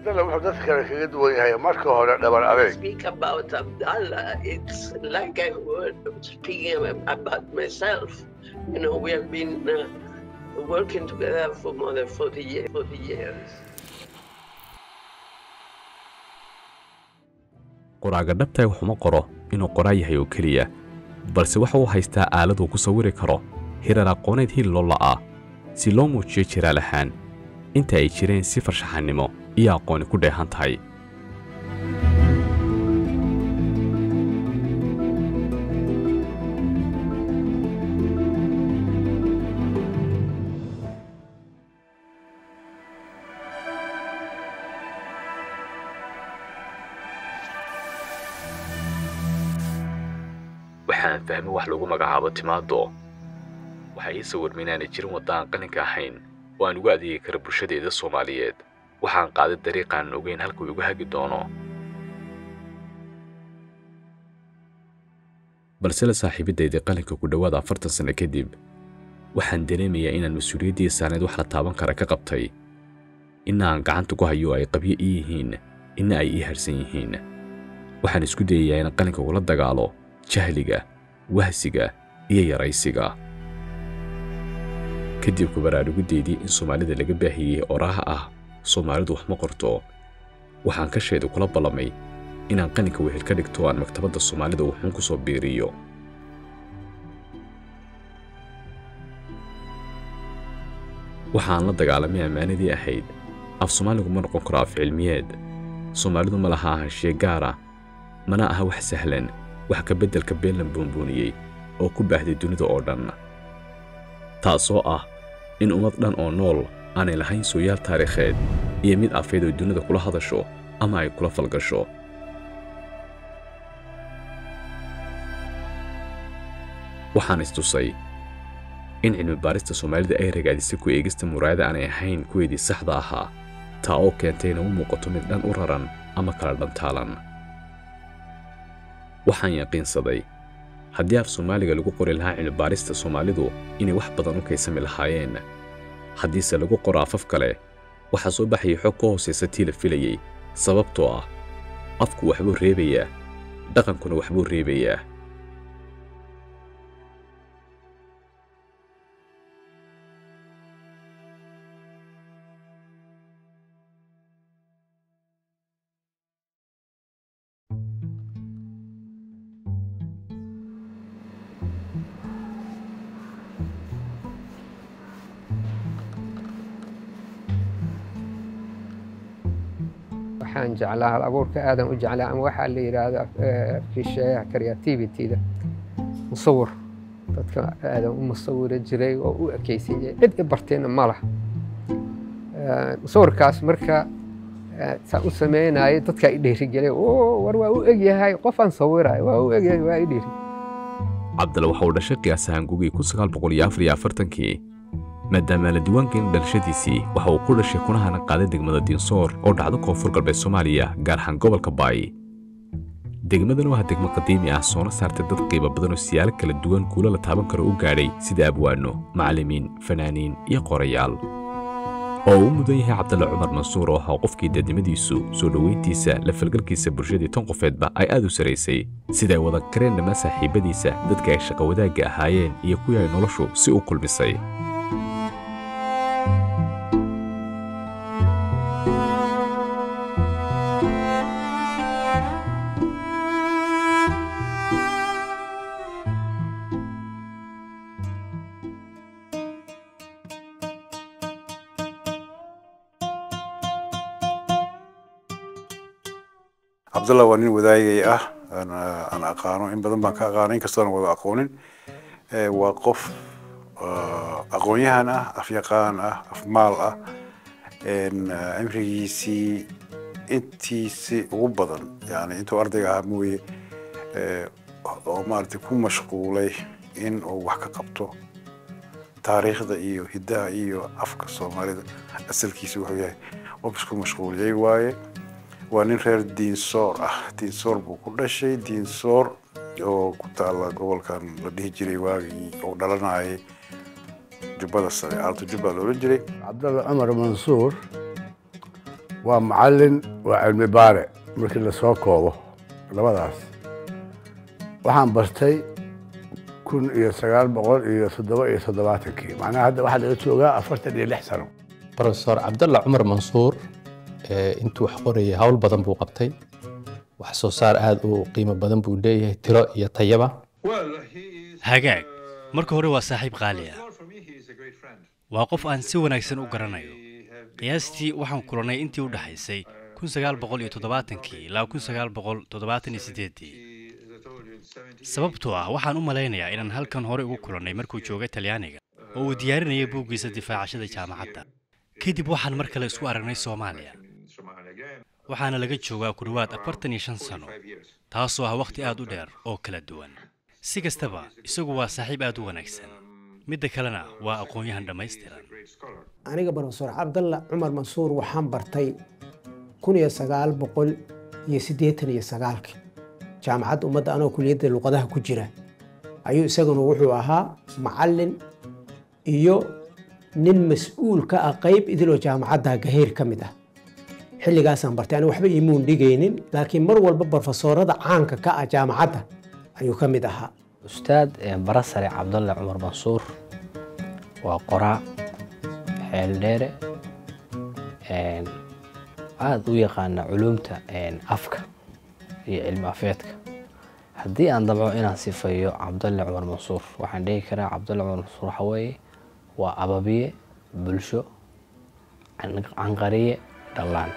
cabdalla wuxuu dadka kale kaga duwan yahay marka hore dhabar adeeg speak about Abdallah, it's like I were speaking about myself. You know, we have been uh, working together for more than 40 years. 40 years. qoraaga dhabtahay waxuma qoro inuu qoraa yahay oo keliya balse waxa uu haystaa aalad uu ku sawiri karo hirar aqooneed hilloola ah si loo muujiyo jiraal ahaan inta ay jireen si farshaxannimo iyo aqooni ku dheehan tahay waxaan fahmay wax lagu magacaabo timaado waxaa ii sawirma inaanay jirin wadda aan qalinka ahayn oo aan ugu adeegi kara bulshadeeda soomaaliyeed waxaan qaaday dariiqaanan ogeyn halka uu igu hagi doono balse la saaxiibaddaydii qalinka ku dhowaad afartan sanno kadib waxaan dareemayaa inaan mas-uuliyaddii saaneed wax la taaban kara ka qabtay inna aan gacanta ku hayo ay qabyo ii yihiin inna ay ii harsan yihiin waxaan isku dayayaa inaan qalinka ugula dagaalo jahliga wahsiga iyo yaraysiga kadib ku baraarugideydii in soomaalida laga baahiyey oraha ah soomaalidu wax ma qorto waxaan ka sheeda kula ballamay inaan qalinka wehel ka dhigto aan maktabadda soomaalida wuxuun ku soo biiriyo waxaan la dagaalamay ammaanadii ahayd af soomaaligu ma noqon karo af cilmiyeed soomaalidu ma laha ahashee gaara mana aha wax sahlan wax ka beddelka been la buunbuuniyey oo ku baahday dunida oo dhan taasoo ah in ummad dhan oo nool aanay lahayn sooyaal taariikheed iyo mid afeed oo dunida kula hadasho ama ay kula falgasho waxaan istusay in cilmi-baarista soomaalida ay ragaadisay ku eegista muraayada aanay ahayn kuweedii saxda ahaa taa oo keentay ina u muuqato mid dhan u raran ama kala dhantaalan waxaan yaqiinsaday haddii af soomaaliga lagu qori lahaa cilmibaarista soomaalidu inay wax badan u kaysami lahaayeen haddiise lagu qoro afaf kale waxaa soo baxayay xog ka hoosaysa tii la filayey sababtoo ah afku waxbuu reebayaa dhaqankuna waxbuu reebayaa waxaan jeclaa hal abuurka aadan u jeclaa ama waxaa la yidhaahdo fisheeyaha creativity-da musawir dadka aadan u musawiri jiray oo u ekeysan jiray cid i bartayna ma laha musawirkaas marka saa u sameynaya dadkaa i dhiirigelay war waa u egyahay qofaan sawirayo waa u egyahay waa i dhiiri cabdalla waxa uu dhashay qiyaasahaan gugii kun sagaal boqol iyo afar iyo afartankii maadaama la diiwaangelin dhalashadiisii waxa uu ku dhashay kunahana qaaday degmada diinsoor oo dhacdo koonfur galbeed soomaaliya gaar ahaan gobolka baay degmadan waa degmo qadiimi ah soona saartay dad qiibo badan oo siyaalo kala duwan guulo la taaban karo u gaadhay sida abwaano macallimiin fanaaniin iyo qorayaal oo uu mudan yahay cabdalle cumar mansuur oo ahaa qofkii dadnimadiisu soo dhoweyntiisa la falgalkiisa bulshadii tan qofeedba ay aad u saraysay siday wada kareen dhammaan saaxiibbadiisa dadka ay shaqo wadaagga ahaayeen iyo kuwii ay noloshu si u kulmisay cabdalla waa nin wadaagay ah aan aqaano in badan baan ka aqaano inkastoona wada aqoonin waa qof aqoon-yahan ah afyaqaan ah afmaal ah cimrigiisii intiisi ugu badan yani intuu ardayga ahaa mooye oo maaragtay ku mashquulay in uu wax ka qabto taariikhda iyo hiddaha iyo afka soomaalida asalkiisa wuxuu yahay qof isku mashquuliyey waaye waa nin reer diinsoor ah diinsoor buu ku dhashay diinsoor oo ku taala gobolkan la dhihi jiray waagii uu dhalanayay jubbada sare aalto jubba loola jiray cabdalla cumar mansuur waa macallin waa cilmi baare markii lasoo koobo labadaas waxaan bartay kun iyo sagaal boqol iyo toddoba iyo toddobaatankii macnaha hadda waxaa laga joogaa afartan iyo lix sano profesor cabdalla cumar mansuur intuu wax qorayay hawl badan buu qabtay wax soo saar aad u qiimo badan buu leeyahay tiro iyo tayaba hagaag marka hore waa saaxiib qaali ah waa qof aan si wanaagsan u garanayo qiyaastii waxaan kulannay intii u dhaxaysay kun sagaal boqol iyo toddobaatankii ilaa kun sagaal boqol toddobaatan iyo siddeeddii sababtoo ah waxaan u malaynayaa inaan halkan hore ugu kulannay markuu joogay talyaaniga oo uu diyaarinayay buuggiisa difaacashada jaamacadda kadib waxaan mar kale isku aragnay soomaaliya waxaana laga joogaa ku dhowaad afartan iyo shan sano taasoo ah wakhti aad u dheer oo kala duwan si kastaba isagu waa saaxiib aad u wanaagsan midda kalena waa aqoon-yahan dhammaystiran aniga brofesor cabdalla cumar mansuur waxaan bartay kun iyo sagaal boqol iyo siddeetan iyo sagaalkii jaamacadda ummadda anoo kuliyadda luqadaha ku jira ayuu isaguna wuxuu ahaa macallin iyo nin mas-uul ka ah qayb idiloo jaamacadda gaheyr ka mid ah xilligaasaan bartay aniga waxba imuun dhigaynin laakiin mar walba brofesoorada caanka ka ah jaamacadda ayuu ka mid ahaa ustaad barasare cabdalle cumar mansuur waa qoraa xeeldheere aada u yaqaana culuumta afka iyo cilmi afeedka haddii aan dabco inaan sifayo cabdalle cumar mansuur waxaan dhigi karaa cabdalle cumar mansuur waxa weeye waa ababiye bulsho canqariye dhallaan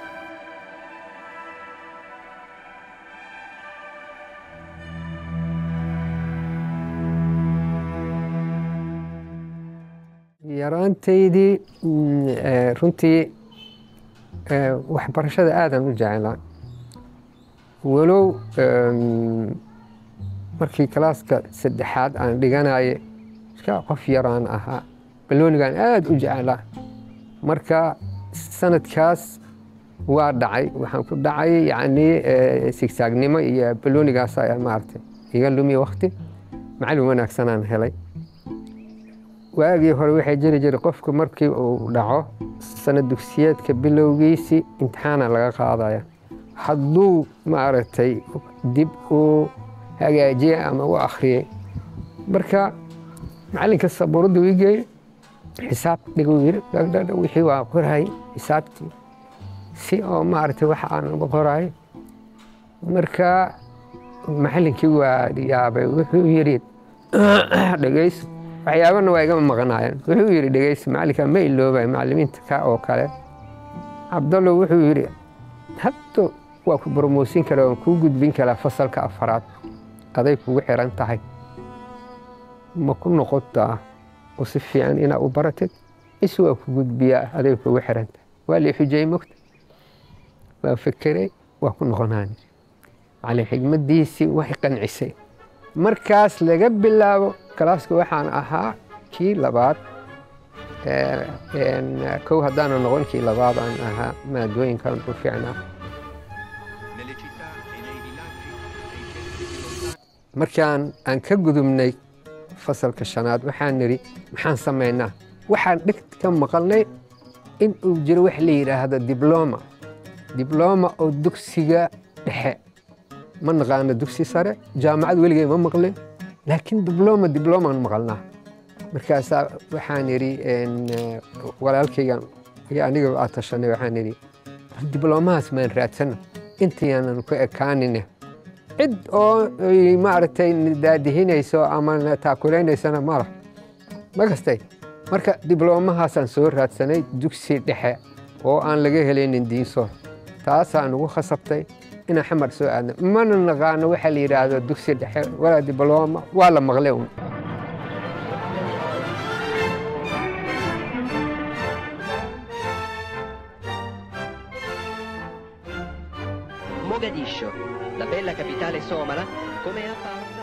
yaraantaydii runtii waxbarashada aadan u jeclaa walow markii kalaaska saddexaad aan dhiganaye iska qof yaraan ahaa baloonigaan aada u jeclaa marka sanadkaas waa dhacay waxaan ku dhacay yacni sigsaagnimo iyo baloonigaas ayaa maaragtay iga lumi wakti macallin wanaagsanaan helay waagii hore waxay jiri jiray qofku markii uu dhaco sanad dugsiyeedka bilowgiisii imtixaana laga qaadaya hadduu maaragtay dib u hagaajiyey ama u akhriyey marka macallinka sabuuradda ii geeyey xisaab dhiguu yiri dhagdhadha wixii waa qorahay xisaabtii si oo maaragtay waxa aan uga qorahay marka macallinkii waa yaabay wuxuu yidhi dhegays waxyaabana waa igama maqnaayeen wuxuu yidhi dhegeysi macallinka ma iloobay macallimiinta ka oo kale cabdallo wuxuu yidhi hadda waa ku boromoosin karaa waan kuu gudbin karaa fasalka afaraad aday kugu xiran tahay ma ku noqotaa oo si fiican inaa u baratid is waa ku gudbiyaa aday kugu xiran tahay waa lii xujay mogta waa fekeray waa ku noqonaan macallin xigmaddiisii way qancisay markaas laga bilaabo kalaaska waxaan ahaa kii labaad kow haddaana noqon kii labaad aan ahaa maadooyinkan u fiicnaa markaan aan ka gudubnay fasalka shanaad waxaan nidhi maxaan samaynaa waxaan dhegta ka maqalnay in uu jiro wax la yidhaahdo dibloma dibloma oo dugsiga dhexe ma naqaano dugsi sare jaamacad weligay ma maqlin laakiin dibloma diblomaan maqalnaa markaasaa waxaan idhi walaalkaygan iyo aniga aa tashanay waxaan idhi diblomahaas maan raadsana intayaanan ku ekaanine cid oo maaragtay daadihinayso ama taakulaynaysana mala ma gastay marka diblomahaasaan soo raadsanay dugsi dhexe oo aan laga helaynin diinsoor taasaa nugu khasabtay inaan xamar soo aadna mana naqaano waxaa la yidhaahdo dugsi dhexe walaa dibloma waa la maqlay un Mogadiscio, la bella capitale somala, come è apparsa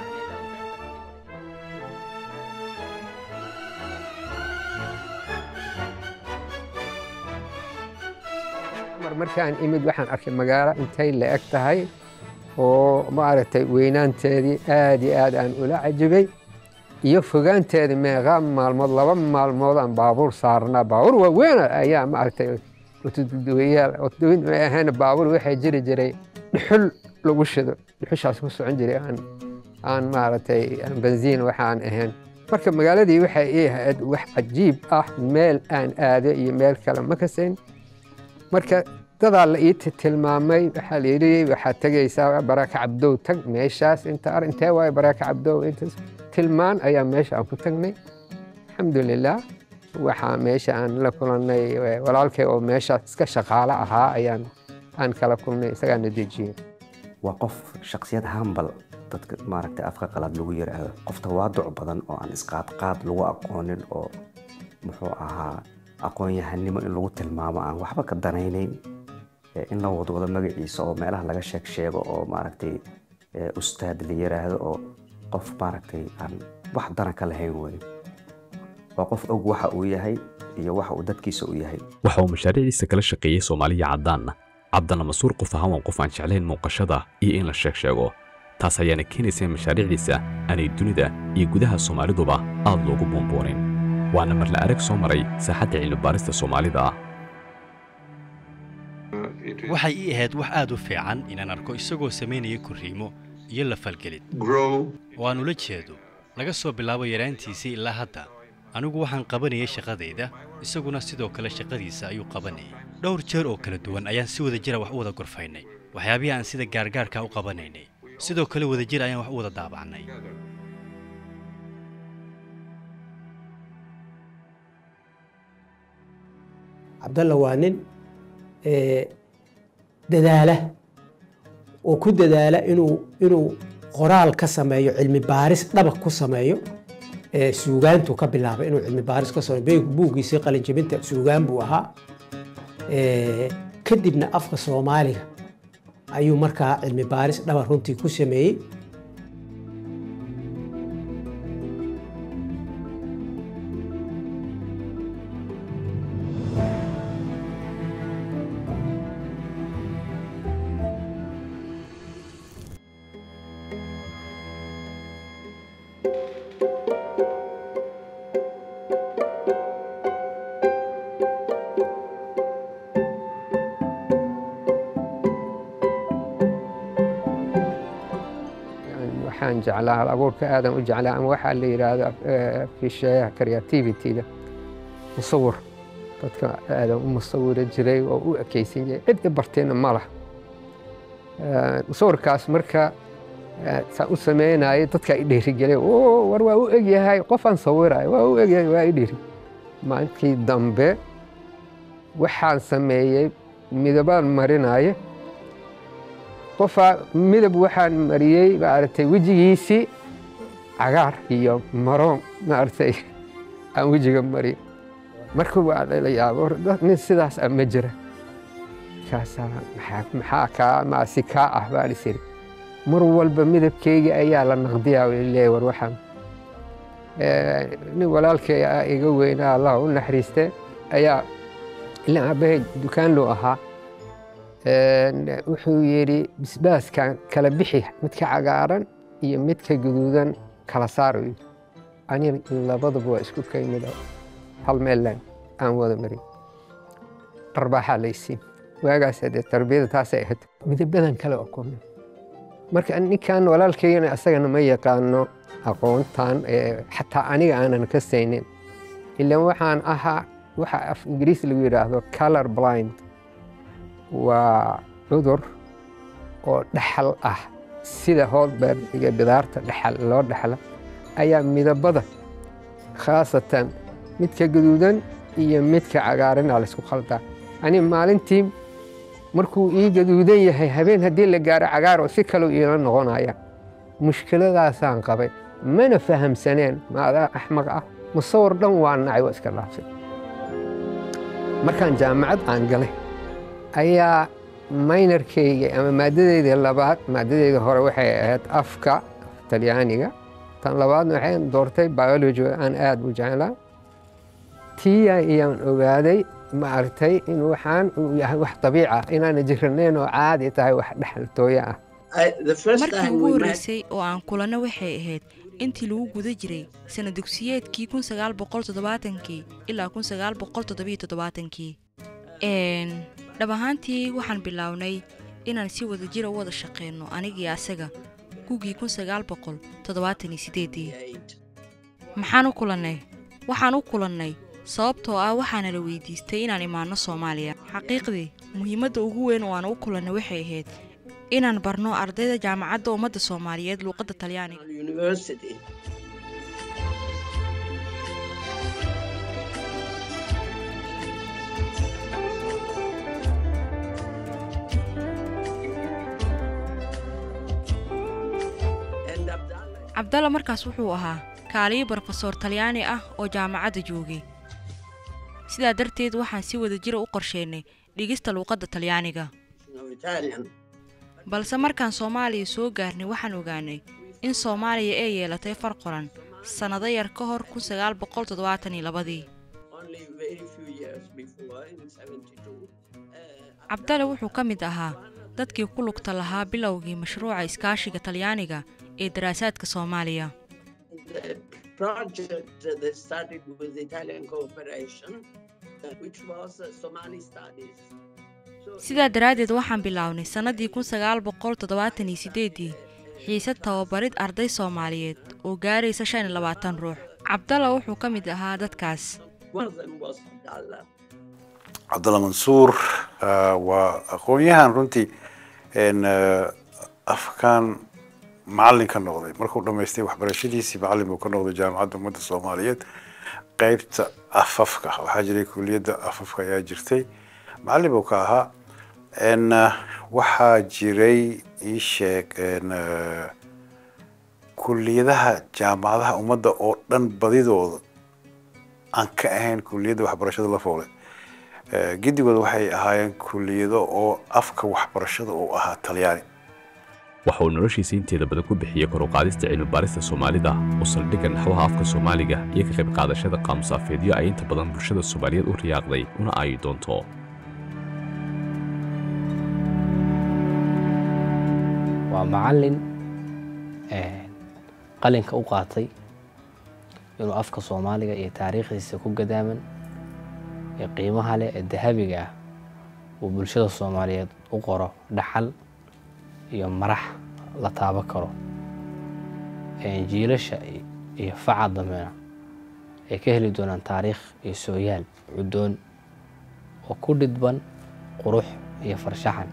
mar markaan imid waxaan arkay magaalo intay la eg tahay oo maaragtay weynaanteedii aad iyo aad aan ula cajibay iyo fogaanteedii meeqaa maalmood laba maalmood aan baabuur saarnaa baabuur waaweyn ayaa maaragtay wadooyaal wadooyin may ahayn baabuur waxaa jiri jiray dhuxul lagu shido dhuxushaas ku socon jiray aan aan maaragtay aan benziin waxaan ahayn marka magaaladii waxay ii ahayd wax cajiib ah meel aan aado iyo meel kale ma kasayn marka dadaa la ii tilmaamay waxaa la yidhi waxaad tegaysaa baraka cabdow tag meeshaas inta ar intee waayo baraka cabdow intaas tilmaan ayaa meesha aan ku tagnay alxamdulilah waxaa meesha aan la kulannay walaalkay oo meeshaas iska shaqaalo ahaa ayaan aan kala kulnay isagaana dejiyey waa qof shaksiyad hambal dadka maaragtay afka qalaad lagu yiraahdo qof tawaaduc badan oo aan isqaadqaad lagu aqoonin oo muxuu ahaa aqoon-yahanimo in lagu tilmaamo aan waxba ka danaynayn in la wadwado magaciisa oo meelaha laga sheeg sheego oo maaragtay ustaad la yiraahdo oo qof maaragtay aan wax dana ka lahayn weyn waa qof og waxa uu yahay iyo waxa uu dadkiisa u yahay waxa uu mashaariicdiisa kala shaqeeyey soomaaliya caddaanna cabdalla masuur qof ahaan waa qof aan jeclayn muuqashada iyo in la sheeg sheego taas ayaana keenaysa in mashaariicdiisa aanay dunida iyo gudaha soomaaliduba aad loogu buunbuunin waana marla arag soo maray saaxadda cilmibaarista soomaalida waxay ii ahayd wax aad u fiican inaan arko isagoo samaynaya korriimo iyo la falgelid oo aan ula jeedo laga soo bilaabo yaraantiisii ilaa hadda anigu waxaan qabanayay shaqadayda isaguna sidoo kale shaqadiisa ayuu qabanayay dhowr jeer oo kala duwan ayaan si wada jira wax u wada gorfaynay waxyaabihii aan sida gaargaarka u qabanaynay sidoo kale wadajir ayaan wax u wada daabacnay cabdalla waa nin dadaala oo ku dadaala inuu inuu qoraal ka sameeyo cilmi baaris dhabaq ku sameeyo suugaantu ka bilaabay inuu cilmi baaris ka sameeyo buuggiisii qalinjabinta suugaan buu ahaa kadibna afka soomaaliga ayuu markaa cilmi baaris dhaba runtii ku sameeyey waxaan jeclaa hal abuurka aadan u jeclaa ama waxaa la yidhaahdo fisheeyaha creativity-da musawir dadka aadan u musawira jiray oo u ekaysan jiray cid i bartayna ma lah musawirkaas marka saa u sameynaya dadka i dhiirigelay war waa u egyahay qofaan sawiraya waa u egyahay waa i dhiiri maalintii dambe waxaan sameeyey midabaan marinaya qofaa midab waxaan mariyey maaragtay wejigiisii cagaar iyo maroon maaragtay aan wejiga mariyo marka waa la yaabo nin sidaas ah ma jira markaasaa maxaa kaa maasi kaa ah baan is iri mar walba midabkeyga ayaa la naqdiyaa leeyahay war waxaan nin walaalkay ah iga weynaa allah u naxariiste ayaa ilaa aabbahay dukaan loo ahaa wuxuu yidhi bisbaaskan kala bixi midka cagaaran iyo midka guduudan kala saaro ani labadaba waa isku kaymida hal meellan aan wada marin dharbaaxaa laysiin waagaas dee tarbiyada taasay ahayd midabadan kale oo kulmin marka ninkan walaalkaygana asagana ma yaqaano aqoontan xataa aniga aanan ka saynin ilaan waxaan ahaa waxa af ingiriis lagu yidhaahdo color blind waa cudur oo dhaxal ah sida hoolbeer iyo bidaarta dhaxal loo dhaxla ayaa midabada khaasatan midka guduudan iyo midka cagaarana laysku khaldaa ani maalintii markuu ii gaduudan yahay habeen haddii la gaaro cagaar oo si kaleu iila noqonaya mushkiladaasaan qabay mana fahamsaneen maadaa axmaq ah musawir dhan waa nacay waa iska dhaafsay markaan jaamacad aan galay ayaa maynarkeyga ama maadadeyda labaad maadadeyda hore waxay ahayd afka talyaaniga tan labaadna waxay doortay biology aan aad u jeclaa tiya ayaan ogaaday maaragtay in waxaan uu yahay wax dabiic ah inaana jiranayn oo caadi tahay wax dhexaltooyo ah markii ugu horreysay oo aan kulanno waxay ahayd intii lagu guda jiray sana dugsiyeedkii kun sagaal boqol toddobaatankii ilaa kun sagaal boqol toddobiyo toddobaatankii dhab ahaantii waxaan bilownay inaan si wada jira u wada shaqeyno anigii asaga gugii kun sagaal boqol toddobaatan iyo sideedii maxaan u kulannay waxaan u kulannay sababtoo ah waxaana la weydiistay inaan imaanno soomaaliya xaqiiqdii muhiimadda ugu weyn oo aan u kulannay waxay ahayd inaan barno ardayda jaamacadda ummadda soomaaliyeed luuqadda talyaaniga cabdalla markaas wuxuu ahaa kaaliyo brofesor talyaani ah oo jaamacadda joogay sidaa darteed waxaan si wada jira u qorsheynay dhigista luuqadda talyaaniga balse markaan soomaaliya soo gaarnay waxaan ogaanay in soomaaliya ay yeelatay far qoran sannado yar ka hor kun sagaal boqol toddobaatan iyo labadii cabdalle wuxuu ka mid ahaa dadkii ku lugta lahaa bilowgii mashruuca iskaashiga talyaaniga ee daraasaadka soomaaliya sidaa daraaddeed waxaan bilownay sannadii kun sagaal boqol toddobaatan iyo sideedii xiisad tababarid arday soomaaliyeed oo gaaraysa shan iyo labaatan ruux cabdalla wuxuu ka mid ahaa dadkaas cabdalla mansuur waa aqoon-yahan runtii afkaan macallin ka noqday markuu dhammaystay waxbarashadiisii macallin buu ka noqday jaamacadda ummadda soomaaliyeed qeybta afafka waxaa jiray kuliyadda afafka ayaa jirtay macallin buu ka ahaa waxaa jiray ii sheeg kuliyadaha jaamacadaha ummadda oo dhan badidooda aan ka ahayn kuliyadda waxbarashada la foole gidigooda waxay ahaayeen kuliyado oo afka waxbarashada uu ahaa talyaani waxa uu noloshiisa inteeda badan ku bixiyey kor u qaadista cilmi-baarista soomaalida oo saldhigga naxwaha afka soomaaliga iyo ka qayb qaadashada qaamusaafeedyo ay inta badan bulshada soomaaliyeed u riyaaqday una aayi doonto waa macallin qalinka u qaatay inuu afka soomaaliga iyo taariikhdiisa ku gadaaman ee qiimaha leh ee dahabiga ah uu bulshada soomaaliyeed u qoro dhaxal iyo marax la taabo karo jiilasha iyo faca dambena ay ka heli doonaan taariikh iyo sooyaal cuddoon oo ku dhidban qurux iyo farshaxan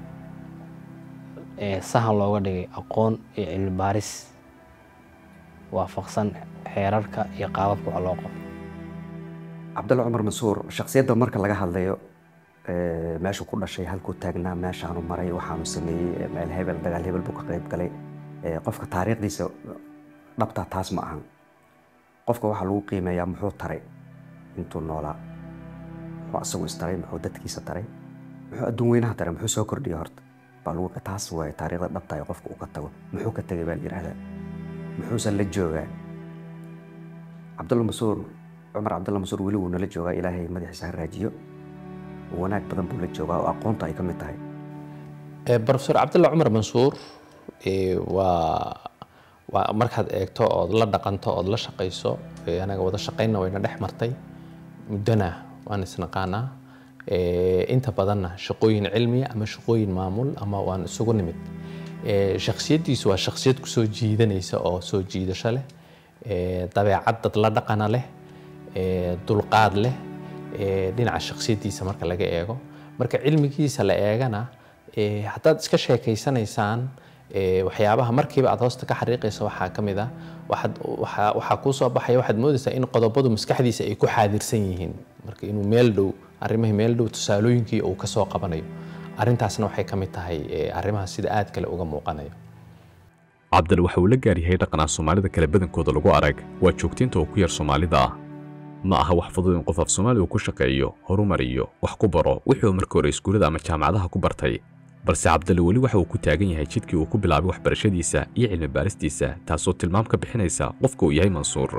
ee sahan looga dhigay aqoon iyo cilmi baaris waafaqsan xeerarka iyo qaababka wax loo qabo cabdalla cumar mansuur shaksiyadda marka laga hadlayo meeshuu ku dhashay halkuu taagnaa meeshaanu maray waxaanu sameeyey meel hebel dagaal hebel buu ka qayb galay qofka taariikhdiisa dhabtaa taas ma ahan qofka waxaa lagu qiimeeyaa muxuu taray intuu noolaa muxuu asagu istaray muxuu dadkiisa taray muxuu adduun weynaha taray muxuu soo kordhiyay horta baa lagu taas waaye taariikhda dhabta ee qofka uu ka tago muxuu ka tegay baa la yidhahdaa muxuusan la joogaa cabdulla masuur cumar cabdulla masuur weli wuu nala joogaa ilaahay madaxiisa ha raajiyo wanaag badan buu la joogaa oo aqoonta ay ka mid tahay brofesor cabdulla cumar mansuur waa waa markaad eegto ood la dhaqanto ood la shaqayso anaga wada shaqaynna wayna dhex martay muddona waan isnaqaanaa inta badanna shaqooyin cilmiya ama shaqooyin maamul ama waan isugu nimid shaksiyaddiisu waa shaksiyad kusoo jiidanaysa oo soo jiidasho leh dabeecad dad la dhaqana leh dulqaad leh dhinaca shaksiyaddiisa marka laga eego marka cilmigiisa la eegana haddaad iska sheekaysanaysaan waxyaabaha markiiba aad hoosta ka xariiqaysa waxaa ka mid ah waxaad waxaa waxaa kuu soo baxaya waxaad moodaysaa in qodobadu maskaxdiisa ay ku xaadirsan yihiin marka inuu meel dhow arrimihii meel dhow tusaalooyinkii uu ka soo qabanayo arrintaasna waxay ka mid tahay arrimaha sida aad kale uga muuqanayo cabdal waxa uu la gaar yahay dhaqanaa soomaalida kale badankooda lagu arag waa joogtiinta oo ku yar soomaalida ah ma aha wax fudud in qof af soomaaliga ku shaqeeyo horumariyo wax ku baro wixii uu markii hore iskuullada ama jaamacadaha ku bartay balse cabdalle weli waxa uu ku taagan yahay jidkii uu ku bilaabay waxbarashadiisa iyo cilmi baaristiisa taasoo tilmaam ka bixinaysa qofka uu yahay mansuur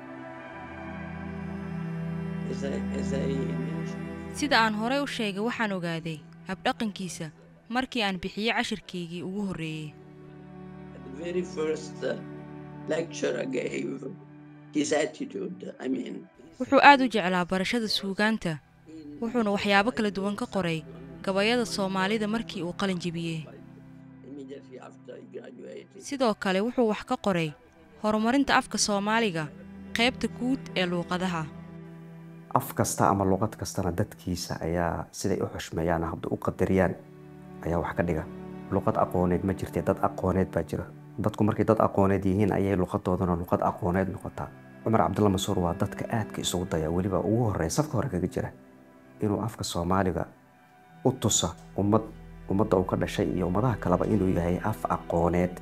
sida aan horey u sheegay waxaan ogaaday habdhaqankiisa markii aan bixiyey cashirkaygii ugu horreeyey wuxuu aad u jeclaa barashada suugaanta wuxuuna waxyaabo kala duwan ka qoray gabayada soomaalida markii uu qalin jebiyey Immediately after he graduated. sidoo kale wuxuu wax ka qoray horumarinta afka soomaaliga qaybta guud ee luuqadaha af kasta ama luqad kastana dadkiisa ayaa siday u xushmeeyaan habda u qadariyaan ayaa wax ka dhiga luqad aqooneed ma jirte dad aqooneed baa jira dadku markay dad aqooneed yihiin ayay luqadoodana luqad aqooneed noqotaa cumar cabdulla masuur waa dadka aadka isugu daya weliba ugu horeeya safka hore kaga jira inuu afka soomaaliga u tusa ummad ummadda uu ka dhashay iyo ummadaha kaleba inuu yahay af aqooneed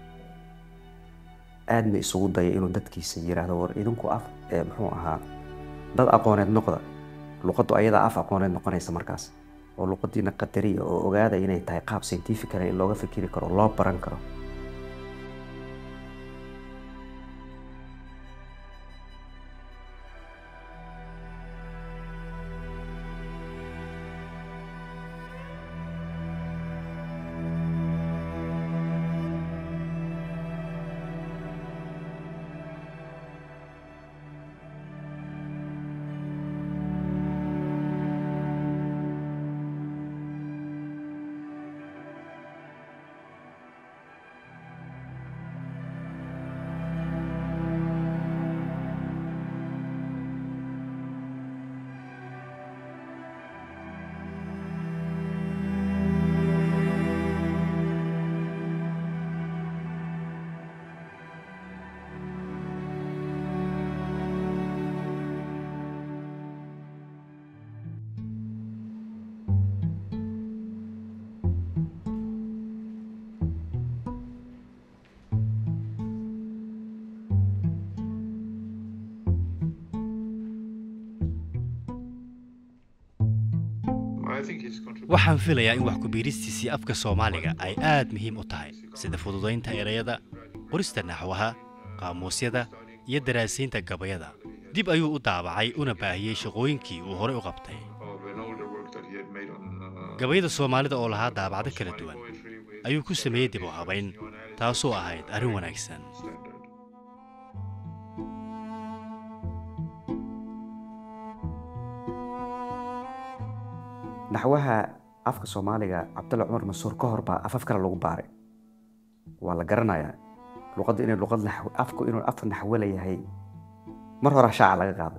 aadna isugu daya inuu dadkiisa yiraahdo war idinku af ee muxuu ahaa dad aqooneed noqda luqaddu ayadaa af aqooneed noqonaysa markaas oo luqadiina qadariya oo ogaada inay tahay qaab scientifical in looga fikiri karo loo baran karo waxaan filayaa in wax ku-biiristiisii afka soomaaliga ay aad muhiim u tahay sida fududaynta erayada qorista naxwaha qaamuusyada iyo daraasiinta gabayada dib ayuu u daabacay una baahiyey shaqooyinkii uu horey u qabtay gabayada soomaalida oo lahaa daabacdo kala duwan ayuu ku sameeyey dib u habayn taasoo ahayd arrin wanaagsan naxwaha afka soomaaliga cabdulla cumar masuur ka hor baa afaf kale lagu baaray waa la garanayaa luqadda inay luqad naxw afku inuu af naxwo leeyahay mar hore shaaca laga qaado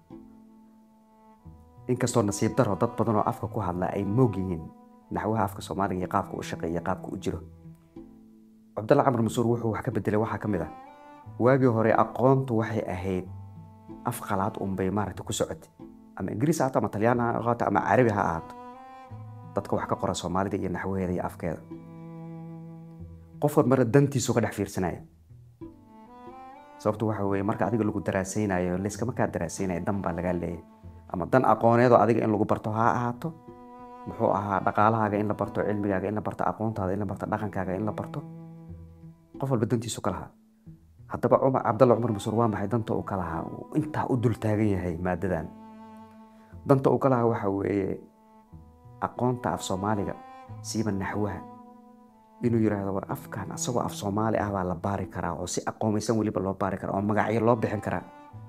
inkastoo nasiib daro dad badan oo afka ku hadla ay moog yihiin naxwaha afka soomaaliga iyo qaabka u shaqeeya qaabka u jiro cabdulla camar masuur wuxuu wax ka bedelay waxaa ka mid ah waagii hore aqoontu waxay ahayd af qalaad unbay maaragta ku socotay ama ingiriis ha ahaato ama talyaan ha ahaato ama carabi ha ahaato dadka wax ka qora soomaalida iyo naxwaheeda iyo afkeeda qof walbana dantiisu ka dhex fiirsanaya sababtu waxa weeye marka adiga lagu daraasaynayo layska markaa daraasaynayo dan baa lagaa leeyahay ama dan aqooneedoo adiga in lagu barto ha ahaato muxuu ahaa dhaqaalahaaga in la barto cilmigaaga in la barto aqoontaada in la barto dhaqankaaga in la barto qof walba dantiisu ka lahaa haddaba cumar cabdalla cumar masuur waa maxay danta uu ka lahaa uu intaa u dul taagan yahay maadadan danta uu ka lahaa waxa weeye aqoonta af soomaaliga siiba naxwaha inuu yidhaahdo war afkan asagoo af soomaali ah baa la baari karaa oo si aqoomaysan weliba loo baari karaa oo magacyo loo bixin karaa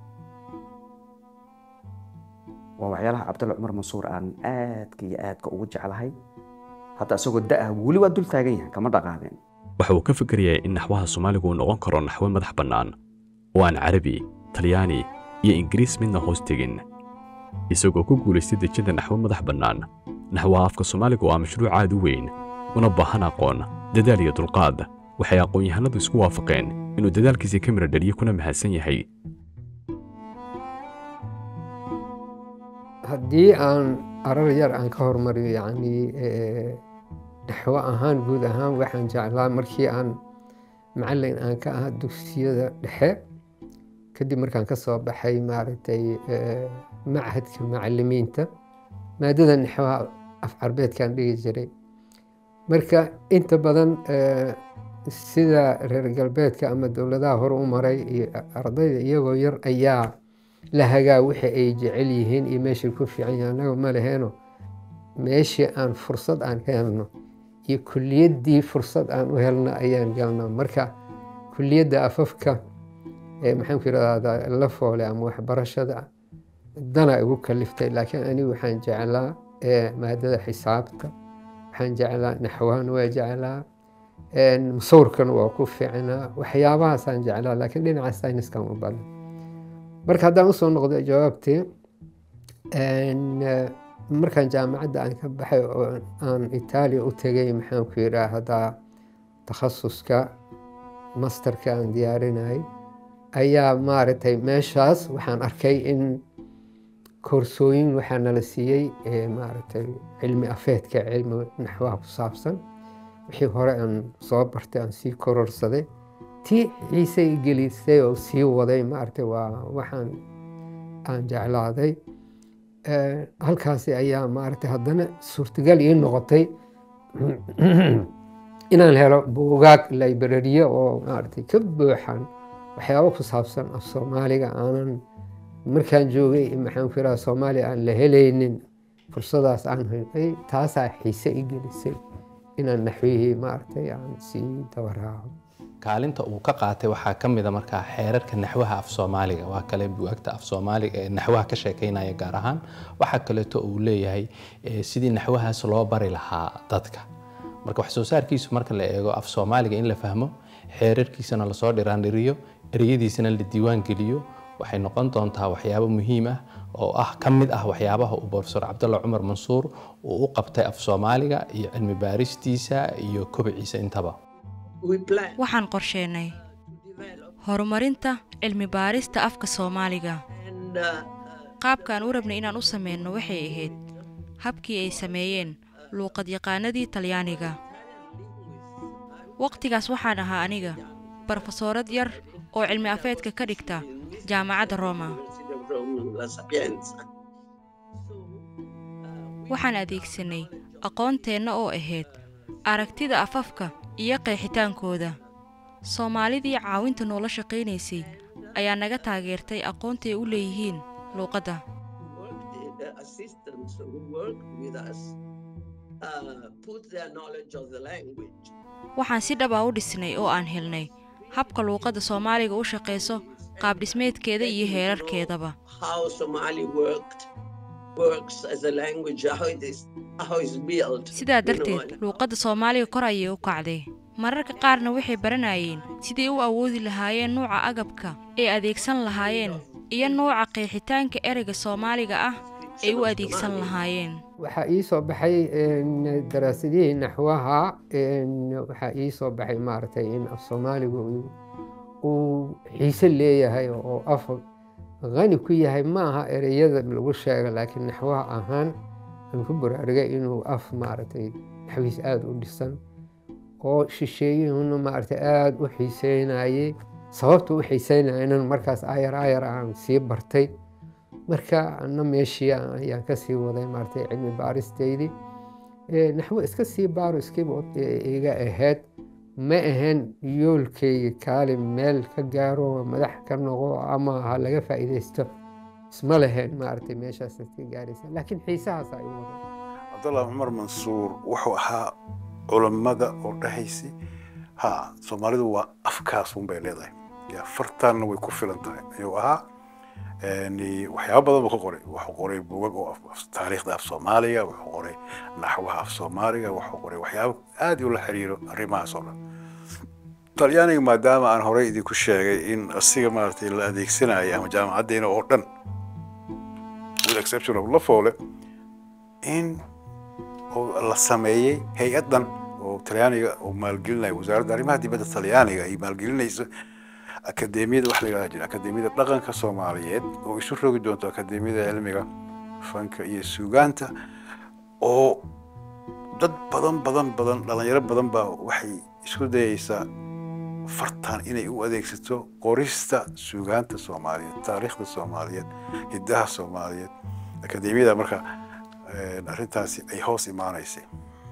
waa waxyaalaha cabdulla cumar mansuur aan aadka iyo aadka ugu jeclahay hadda isagoo da-ah weli waa dul taagan yahay kama dhaqaaqeen waxa uu ka fikirayay in naxwaha soomaaligu uu noqon karo naxwo madax bannaan oo aan carabi talyaani iyo ingiriis midna hoos tegin isagoo ku guulaystay dejinta naxwo madax bannaan naxwaha afka soomaaliga waa mashruuc aad u weyn una baahan aqoon dadaal iyo dulqaad waxay aqoon-yahanadu isku waafaqeen inuu dadaalkiisii ka mira dhaliyo kuna mahadsan yahay haddii aan arar yar aan ka hormariyo yacni naxwo ahaan guud ahaan waxaan jeclaa markii aan macallin aan ka ahaa dugsiyada dhexe kadib markaan ka soo baxay maaragtay machadka macallimiinta maadada naxwaha af carbeedkaan dhigi jiray marka inta badan sida reer galbeedka ama dowladaha hore u maray iyo ardayda iyagoo yar ayaa la hagaa wixii ay jecel yihiin iyo meeshay ku fiican yihiin annaga ma leheeno meeshii aan fursad aan ka helno iyo kuliyaddii fursad aan u helno ayaan galno marka kuliyadda afafka maxaanku yidhahdaa la foole ama waxbarashada dana igu kaliftay laakiin anigu waxaan jeclaa eh, maadada xisaabta waxaan jeclaa naxwahan waa jeclaa een, musawirkan waa ku fiicnaa waxyaabahaasaan jeclaa laakiin dhinaca sayniskan u badan marka haddaan usoo noqdo jawaabtii een, eh, markaan jaamacadda aan ka baxay oo aan itaaliya u tegay maxaan ku yidhaahdaa takhasuska masterka aan diyaarinayay ayaa maaragtay meeshaas waxaan arkay in koorsooyin waxaa nala siiyey ee maaragtay cilmi afeedka cilmi naxwaha ku saabsan wixii hore aan soo bartay aan sii kororsaday tii xiise i gelisay oo sii waday maaragtay waa waxaan aan jeclaaday Eh, halkaasi ayaa maaragtay haddana suurtagal ii noqotay inaan helo buugaag librariye oo maaragtay ka buuxan waxyaabo ku saabsan af soomaaliga aanan markaan joogay maxaan ku yidhaha soomaaliya aan la helaynin fursadaas aan helay taasaa xiise i gelisay inaan naxwihii maaragtay aan sii dabaraaco kaalinta uu ka qaatay waxaa ka mid a markaa xeerarka naxwaha af soomaaliga waa kale buugagta af soomaaliga ee naxwaha ka sheekeynaya gaar ahaan waxaa kaleeto uu leeyahay eh, sidii naxwahaas loo bari lahaa dadka marka wax soo saarkiisu marka la eego af soomaaliga in la fahmo xeerarkiisana lasoo dhiraandhiriyo ereyadiisana la diiwaan geliyo waxay noqon doontaa waxyaabo muhiim ah oo ah ka mid ah waxyaabaha uu profesor cabdalla cumar mansuur uu u qabtay af soomaaliga iyo cilmi baaristiisa iyo kobiciisa intaba waxaan qorsheennay horumarinta cilmi baarista afka soomaaliga qaabkaan u rabnay inaan u samayno waxay ahayd habkii ay sameeyeen luuqadyaqaanadii talyaaniga wakhtigaas waxaan ahaa aniga barofesoorad yar oo cilmi afeedka ka dhigta jaamacadda roma La Sapienza. waxaan adeegsanay aqoonteenna oo ahayd aragtida afafka iyo qeexitaankooda soomaalidii caawinta noola shaqaynaysay ayaa naga taageertay aqoontay u leeyihiin luuqadda The assistants who worked with us uh, put their knowledge of the language. waxaan si dhaba u dhisnay oo aan helnay habka luuqadda soomaaliga u shaqayso qaabdhismeedkeeda iyo heerarkeedaba How Somali worked works as a language, how it is, how it's built. sidaa you know, darteed luuqadda soomaaliga kor ayay u kacday mararka qaarna waxay baranayeen siday u awoodi lahaayeen nuuca agabka ay adeegsan lahaayeen iyo nuuca qeexitaanka ereyga soomaaliga ah ay u adeegsan lahaayeen waxaa ii soo baxay een, daraasadihii naxwaha een, waxaa ii soo baxay maaragtay in af soomaaligu uu- uu xiise leeyahay oo af qani ku yahay ma aha ereyada lagu sheega laakiin naxwaha ahaan aan ku baraarugay inuu af maaragtay naxwiis aada u dhisan oo shisheeyuhuna maaragtay aada u xiiseynayay sababta u xiiseynayana markaas ayar ayar aan sii bartay marka ana meeshii ayaan ka sii waday maaragtay cilmi baaristeydii Eh, naxwo iska sii baaro iskiiba iga ahayd ma ahayn yoolkayga kaali meel ka gaaro madax ka noqo ama ha laga faa'iidaysto isma lahayn maaragtay meeshaas ka gaaraysa laakiin xiisahaas ay waday cabdallah cumar mansuur wuxuu ahaa culammada oo dhahaysi ha soomaalidu waa afkaas un bay leedahay ya fartaanna way ku filan tahay ayuu ahaa Yani, waxyaabo badan buu ka qoray wuxuu qoray buugag oo af- af- taariikhda af soomaaliga wuxuu qoray naxwaha af soomaaliga wuxuu qoray waxyaabo aad ula xiriiro arrimahaas oo dhan talyaaniga maadaama aan horey idinku sheegay in asiga maaragtay la adeegsanaya ama jaamacaddeena oo dhan with exception of lafoole in oo la sameeyey hay-addan oo talyaaniga oo maalgelinaya wasaaradda arrimaha dibadda talyaaniga ay maalgelinayso akademiyada wax la yidhahda jira akademiyada dhaqanka soomaaliyeed oo isu rogi doonto akademiyada cilmiga fanka iyo suugaanta oo dad badan badan badan dhalinyaro badan baa waxay isku dayaysaa fartan inay u adeegsato qorista suugaanta soomaaliyeed taariikhda soomaaliyeed hiddaha soomaaliyeed akademiyada marka eh, arrintaasi ay hoos imaanaysay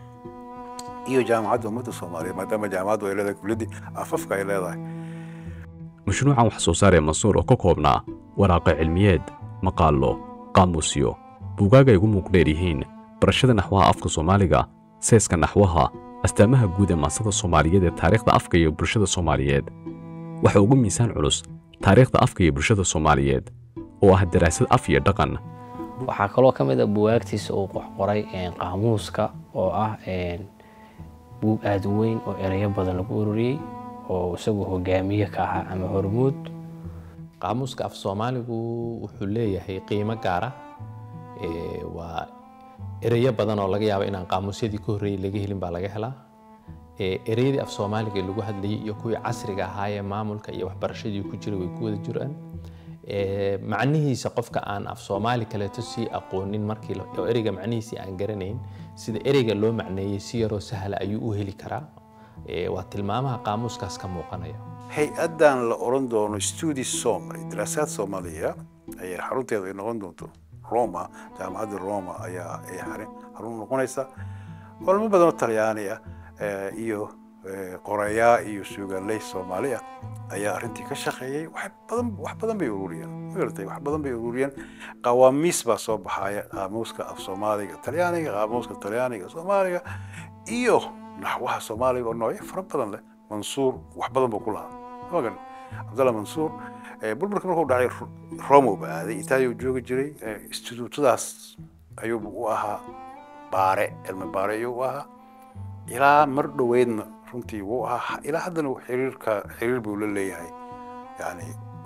iyo jaamacadda ummadda soomaaliyeed maadaama jaamacaddu ay leedahay kuliyaddii afafka ay leedahay mashruucan wax soo saar ee mansuur oo ka koobnaa waraaqo cilmiyeed maqaallo qaamuusyo buugaag ay ugu muuqdheer yihiin barashada naxwaha afka soomaaliga seeska naxwaha astaamaha guud ee maasada soomaaliyeed ee taariikhda afka iyo bulshada soomaaliyeed waxa ugu miisaan culus taariikhda afka iyo bulshada soomaaliyeed oo ah daraasad af iyo dhaqan waxaa kaloo ka mid a buwaagtiisa uu qoray qaamuuska oo ah buug aada u weyn oo ereyo badan lagu ururiyey oo isagu hogaamiye ka ahaa ama hormuud qaamuuska af soomaaligu wuxuu leeyahay qiimo gaara waa ereyo badan oo laga yaabo inaan qaamuusyadii ka horreeyey laga helin baa laga helaa ereyadii af soomaaliga lagu hadlayay iyo kuwii casriga ahaayee maamulka iyo waxbarashadii ku jiray way ku wada jiraan macnihiisa qofka aan af soomaali kaleeto sii aqoonin markii oo ereyga macnihiisii aan garanayn sida ereyga loo macneeyey si yaroo sahla ayuu u heli karaa waa tilmaamaha qaamuuskaas ka muuqanaya hay-addan la oran doono studi somali daraasaad soomaaliya ayaa xarunteedu ay noqon doonto roma jaamacadda roma ayaa ay xarun noqonaysa culmo badan oo talyaani ah iyo qorayaa iyo suugaanley soomaali ah ayaa arrintii ka shaqeeyey wax badan wax badan bay ururiyeen magartay wax badan bay ururiyeen qawaamiis baa soo baxaya qaamuuska af soomaaliga talyaaniga qaamuuska talyaaniga soomaaliga iyo naxwaha soomaaliga oo noocyo fara badan leh mansuur wax badan buu ku lahaa magan cabdalla mansuur burburka markuu dhacay romo ba aaday itaaliya uu joogi jiray instituutadaas ayuubu u ahaa baare cilmi baare ayuu u ahaa ilaa mar dhoweydna runtii wuu ahaa ilaa haddana xiriirka xiriir buu la leeyahay yani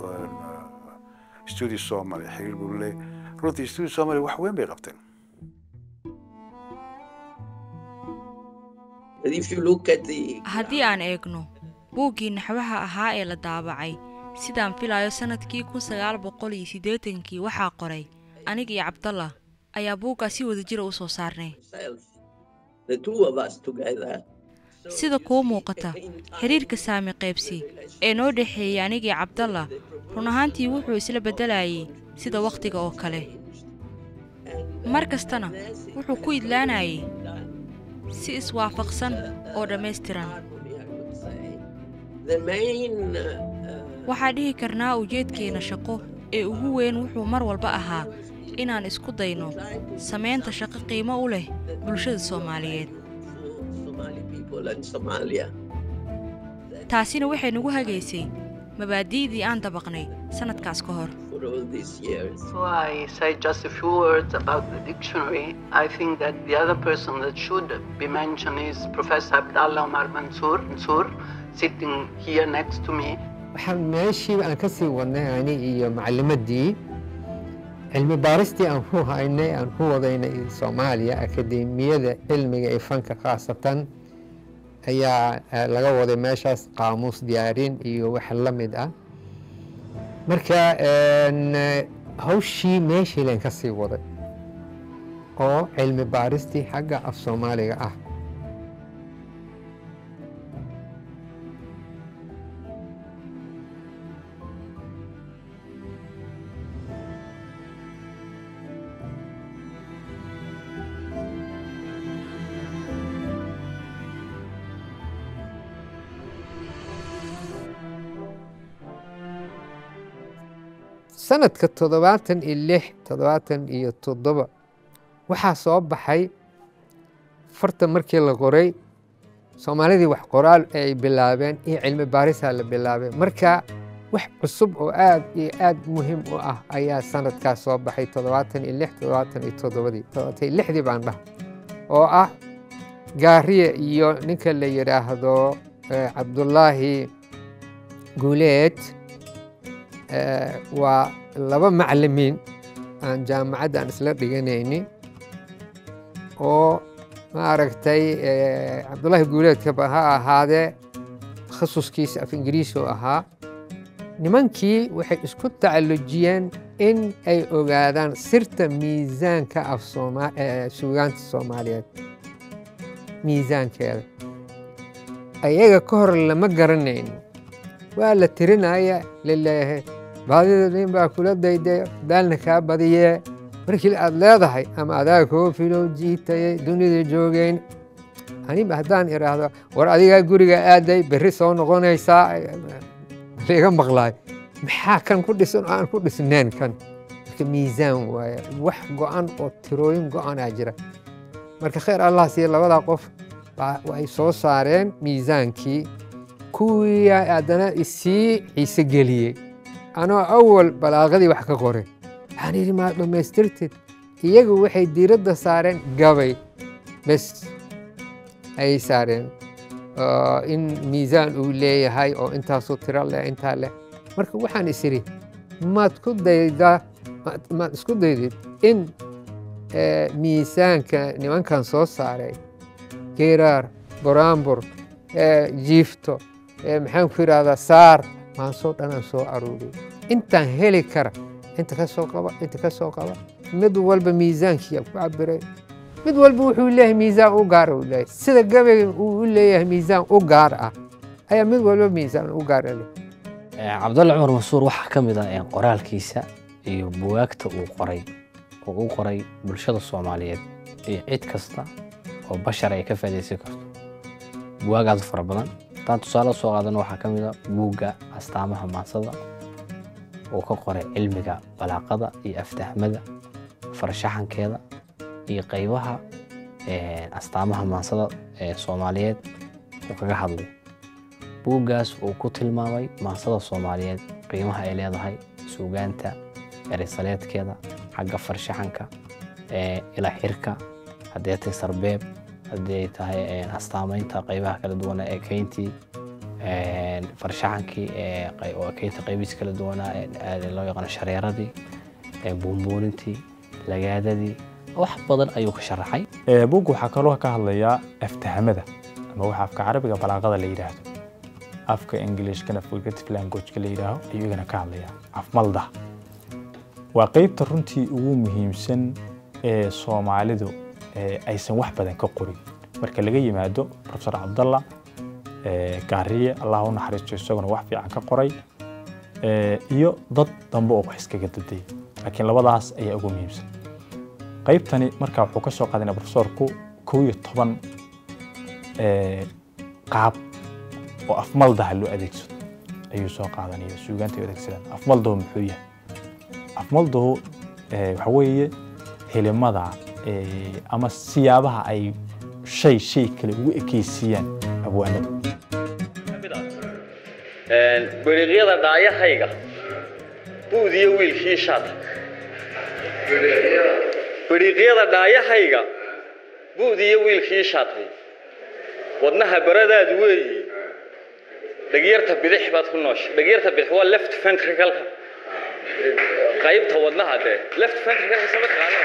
studi somalia xiriir buu la leeyahay runtii studi somalia wax weyn bay qabteen haddii aan eegno buuggii naxwaha ahaa ee la daabacay sidaan filayo sannadkii kun sagaal boqol iyo siddeetankii waxaa qoray aniga iyo cabdallah ayaa buuggaa si wada jira u soo saarnay sida kuu muuqata xiriirka saami qaybsi ee noo dhexeeyey anigii cabdallah run ahaantii wuxuu isla beddelayay sida wakhtiga oo kale mar kastana wuxuu ku idlaanayay si iswaafaqsan oo dhammaystiran waxaa dhihi karnaa ujeedkeenna shaqo ee ugu weyn wuxuu mar walba ahaa inaan isku dayno samaynta shaqo qiimo u leh bulshada soomaaliyeed taasina waxay nagu hagaysay mabaadi'dii aan dabaqnay sannadkaas ka hor So I say just a few words about the dictionary. I think that the other person that should be mentioned is Professor Abdallah Omar Mansour, Mansour sitting here next to me. waxaan meeshiiba aan ka sii wadnay ani iyo macalimaddii cilmi baaristii aan ku haynay aan ku wadaynay soomaaliya akademiyada cilmiga ee fanka khaasatan ayaa laga waday meeshaas qaamuus diyaarin iyo wax la mid ah marka hawshii meeshii leen ka sii waday oo cilmi baaristii xagga af soomaaliga ah sanadka toddobaatan iyo lix toddobaatan iyo toddoba waxaa soo baxay farta markii la qoray soomaalidii wax qoraal ay bilaabeen iyo cilmi baarisaa la bilaabay marka wax cusub oo aad iyo aad muhiim u ah ayaa sanadkaas soo baxay toddobaatan iyo lix toddobaatan iyo toddobadii toddobaatan iyo lixdii baan dhah oo ah gaariye iyo ninka la yidhaahdo cabdullaahi guuleed waa laba macalimiin aan jaamacadda aan isla dhiganayni oo maaragtay cabdullaahi guuleedkaba ha ahaadee takhasuskiisa af ingiriisi oo ahaa nimankii waxay isku tacallujiyeen in ay ogaadaan sirta miisaanka af suugaanta soomaaliyeed miisaankeeda ayaga ka hor lama garanayn waa la tirinaya laleeyahay baadida nin baa kula dayday daalna kaa badiyee markii aad leedahay ama adaa koofilo jiitayay dunida joogeyn aniba haddaan idhaahdo war adigaa guriga aaday berri soo noqonaysaa laiga maqlaay maxaa kan ku dhisan oo aan ku dhisnayn kan marka miisaan waaye wax go-an oo tirooyin go-anaa jira marka khayr allah siiya labadaa qof ay soo saareen miisaankii kuwii haddana isii xiise geliyey anoo awal balaaqadii wax ka qoray waxaan yidhi maa dhammaystirtid iyagu waxay diiradda saareen gabay bes ayay saareen oo in miisaan uu leeyahay oo intaasoo tiro leh intaa leh marka waxaan is idhi maad ku daydaa maad- maad isku daydid in eh, miisaanka nimankan soo saaray geeraar buraanbur eh, jiifto eh, maxaan ku idhahdaa saar maansoo dhanaan soo aruuriyay intaan heli kara inta ka soo qaba inta ka soo qaba mid walba miisaankiiyaa ku cabiray mid walba wuxuu leeyahay miisaan u gaara uu leeyahay sida gabayga uu u leeyahay miisaan u gaar ah ayaa mid walba miisaan u gaara leh Eh, cabdulle cumar mansuur waxaa ka mid ah eh, qoraalkiisa iyo buwaagta uu qoray oo uu qoray bulshada soomaaliyeed iyo cid kasta oo bashar ay ka faa'iidaysan karto buwaagaas fara badan haddaan tusaale soo qaadano waxaa ka mid ah buugga astaamaha maansada uu ka qoray cilmiga balaaqada iyo aftahmada farshaxankeeda iyo qaybaha eh, astaamaha maansada ee soomaaliyeed uu kaga hadlay buuggaas uu ku tilmaamay maansada soomaaliyeed qiimaha ay leedahay suugaanta erisaleedkeeda xagga farshaxanka ee ila xirka haddii ay tahay sarbeeb haddii ay tahay ee, astaamaynta qaybaha kala duwan ee keyntii ee, farshaxankii ee qey- oo keynta qaybihiisa kala duwanaa ee ee loo yaqaano shareeradii ee buunbuunintii lagaadadii wax badan ayuu ka sharaxay Ee, buugga waxaa kaloo ka hadlayaa aftahamada ama waxa afka carabiga balaaqada la yidhaahdo afka englishkana figurative languageka la yidhaaho ayuu igana ka hadlayaa afmalda waa qeybta runtii ugu muhiimsan ee soomaalidu ee aysan wax badan ka qorin marka laga yimaado profesor cabdalla ee, gaariye allah u naxariisto isaguna wax fiican ka qoray ee, iyo dad dambe oo wax iskaga daday laakiin labadaas ayaa ugu muhiimsan qaybtani marka wuxuu ka soo qaadana profesorku kow iyo toban ee, qaab oo afmaldaha loo adeegsado ayuu soo qaadanaya suugaanta ay u adeegsadaan afmaldahu muxuu yahay afmaldahu ee, waxa weeye helimada ee, ama siyaabaha ay shay shay kale ugu ekeysiiyaan abwaanada beriiqyada dhaayahayga buud iyo wiilkii shaata beriiqyada dhaayahayga buud iyo wiilkii shaatay wadnaha baradaadu weeyi dhagyarta bidix baad ku noosha dhagyarta bidix waa left ventricle qaybta wadnaha dee left ventricle sama taqaanaa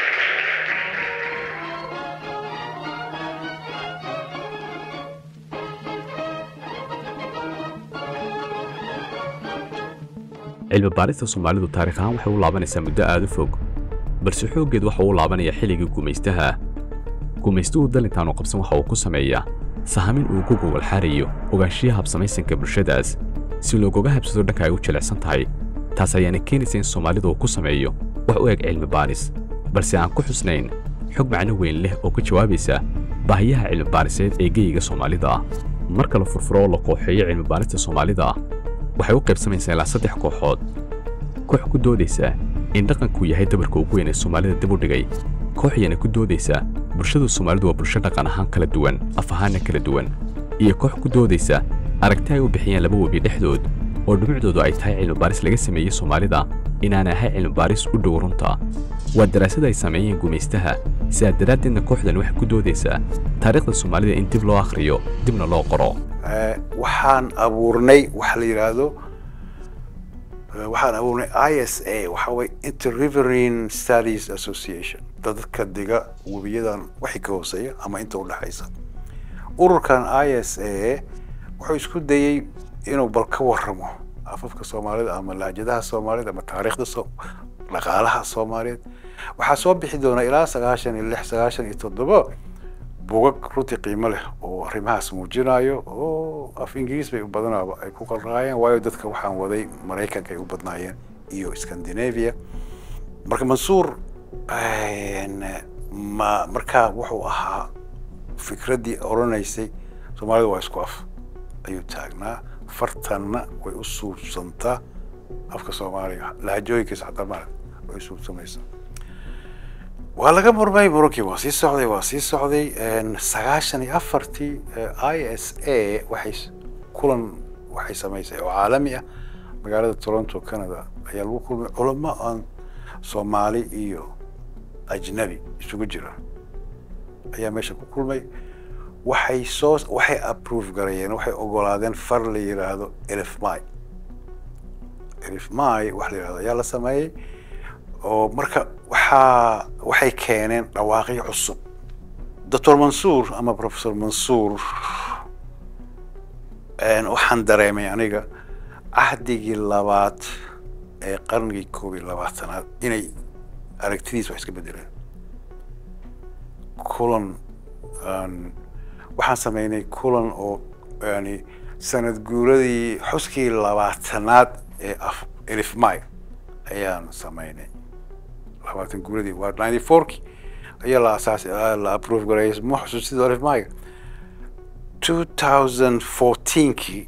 cilmi baarista soomaalidu taariikh ahaan waxay u laabanaysaa muddo aad u fog balse xooggeed waxa uu u laabanayaa xilligii gumaystaha gumaystuhu dalintaanu qabsan waxa uu ku sameeyaa sahamin uu ku gogol xaarayo ogaanshiyaha habsamaysanka bulshadaas si loogoga habsado dhanka ay u jilicsan tahay taas ayaana keenaysa in soomaalidu uu ku sameeyo wax u eg cilmi baaris balse aan ku xusnayn xog macno weyn leh oo ka jawaabaysa baahiyaha cilmi baariseed ee geyiga soomaalida ah marka la furfuro oo la kooxeeyo cilmi baarista soomaalida ah waxay u qaybsamaysaa ilaa saddex kooxood koox ku doodaysa in dhaqanku yahay dabarka ugu weyn ee soomaalida dib u dhigay koox yana ku doodaysa bulshada soomaalidu waa bulsho dhaqan ahaan kala duwan af ahaanna kala duwan iyo koox ku doodaysa aragti ay u bixiyeen laba webi dhexdood oo dhumucdoodu ay tahay cilmi baaris laga sameeyey soomaalida inaan ahay cilmi baaris u dhow runta waa daraasad ay sameeyeen gumaystaha sidaa daraaddeedna kooxdan waxay ku doodaysaa taariikhda soomaalida in dib loo akhriyo dibna loo qoro Eh, waxaan abuurnay waxa la yidhaahdo eh, waxaan abuurnay i s a waxa way interriverine studies association dadka diga webiyadan wixii ka hooseeya ama inta u dhexaysa ururkan i s a wuxuu isku dayey inuu bal ka warramo afafka soomaalida ama lahjadaha soomaalida ama taariikhda so dhaqaalaha soomaaliyeed waxaa soo bixi doona ilaa sagaashan iyo lix sagaashan iyo toddoba bugag runtii qiimo leh oo arrimahaas muujinayo oo af ingiriis bay u badanaaba ay ku qalraayeen waayo dadka waxaan waday maraykanka ay u badnaayeen iyo scandinavia marka mansuur een, ma markaa wuxuu ahaa fikraddii odhanaysay soomaalida waa isku af ayuu taagnaa fartanna way u suubsantaa afka soomaaliga lahajooyinkiisa xataa maarag way u suubsamaysaa waa laga murmay murunkii waa sii socday waa sii socday een, sagaashan iyo afartii i s a waxay s- kulan waxay samaysay oo caalami ah magaalada toronto canada ayaa lagu kulmay culamo aan soomaali iyo ajnabi isugu jira ayaa meesha ku kulmay waxay soo waxay approve garayeen waxay ogolaadeen far la yidhaahdo elif may elif may wax la yidhahdo ayaa la sameeyey oo marka waxaa waxay keeneen dhawaaqyo cusub doctor mansuur ama professor mansuur waxaan dareemay aniga cahdigii labaad ee qarnigii koob iyo labaatanaad inay aragtidiis wax iska bedeleen kulan waxaan sameynay kulan oo yani sanad guuradii xuskii labaatanaad ee af elif may ayaan sameynay labaatan guuradii waa ninety fourki ayaa la asaas la approve gareeyay ma xusuusidoo elif mayga two thousand fourteenkii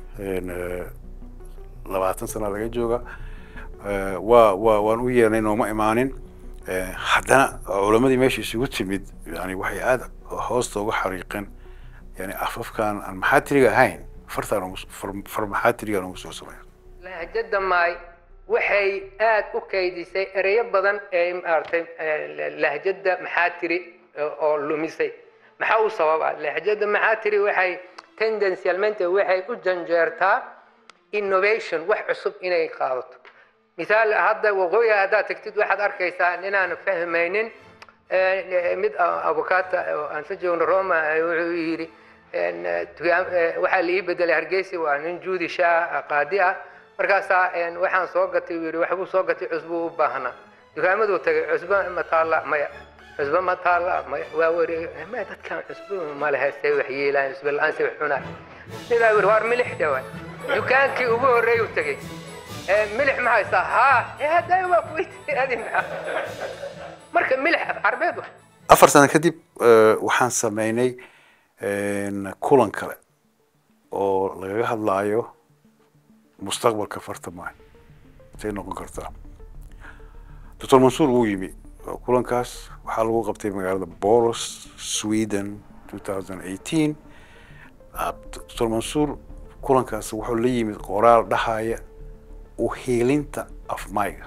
labaatan sana laga jooga waa waa waan u yeernay nooma imaanin haddana culamadii meesha isugu timid yani waxay aada hoosta uga xariiqeen yani afafkan aan maxaatiriga ahayn fartaan far maxaatirigaan ugu soo sameeya lahjada maay waxay aad u kaydisay ereyo badan ee maaragtay lahjada maxaatiri oo lumisay maxaa u sababa lahjada maxaatiri waxay tendencialmente waxay u janjeertaa innovation wax cusub inay qaadato misaal hadda waqooyiga haddaad tagtid waxaad arkaysaa ninaan fahmaynin mid avocata aan sa joogno roma wuxuu yidhi waxaa la ii bedelay hargeysa waa nin juudisha qaadi ah markaasaa waxaan soo gatay uu yidhi waxbuu soo gatay cusbuu u baahnaa dukaamaduu tagay cusbo ma taalla maya cusbo ma taalla maya waa wareeg ma dadkan cusbo ma lehe say wax yeelaan cusbo la-aan say wax cunaan sidaa yidhi waar milix dhawa dukaankii ugu horreeyuu tegey milix ma haysaa haa hadda waa kuweytiadi maxaa marka milix carbeed wa afar sano kadib waxaan sameynay kulan kale oo lagaga hadlaayo mustaqbalka fartamaayo intay noqon kartaa doctor mansuur wuu yimi kulankaas waxaa lagu qabtay magaalada boros sweden two thousand eighteen doctor mansuur kulankaas wuxuu la yimid qoraal dhahaya uheelinta afmayga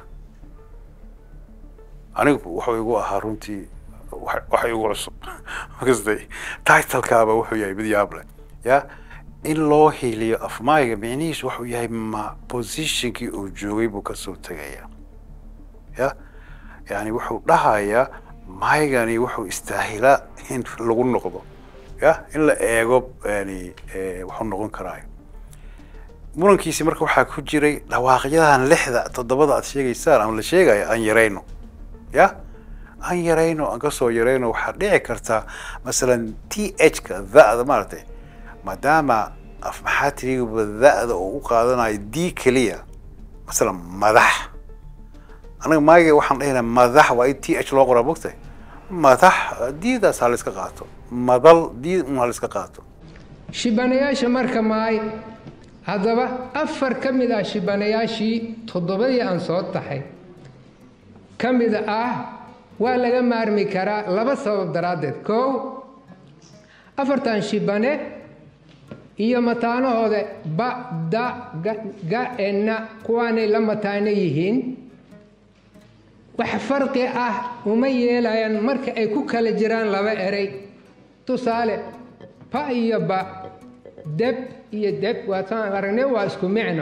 anigu wuxuu igu ahaa runtii waxa igu cusub makastay titlekaaba wuxuu yahay mid yaab leh ya in loo hiiliyo afmayga micnihiisu wuxuu yahay ma positionkii uu joogay buu kasoo tegaya ya yani wuxuu dhahayaa maygani wuxuu istaahilaa in lagu noqdo ya in la eego yani wuxuu noqon karaayo murankiisi marka waxaa ku jiray dhawaaqyadan lixda toddobada aad sheegaysaan ama la sheegaya aan yarayno ya aan yarayno aan kasoo yarayno waxaa dhici kartaa masalan t h ka da-da maaragtay maadaama af maxaa tirigaba da-da oo u qaadanayo d keliya masalan madax anaga maaga waxaan dhahaynaa madax waa in t h loo qoraa mogtay madax diidaas ha la iska qaato madal diid un ha la iska qaato shibanayaasha marka maay haddaba afar ka mid ah shibanayaashii toddobadii aan soo taxay ka mid ah waa laga maarmi karaa laba sabab daraaddeed kow afartan shibane iyo mataanahooda ba da ga enna kuwaanay la mataano yihiin wax farqi ah uma yeelayaan marka ay ku kala jiraan laba erey tusaale pa iyo ba deb iyo deb waataan aragnay waa isku micno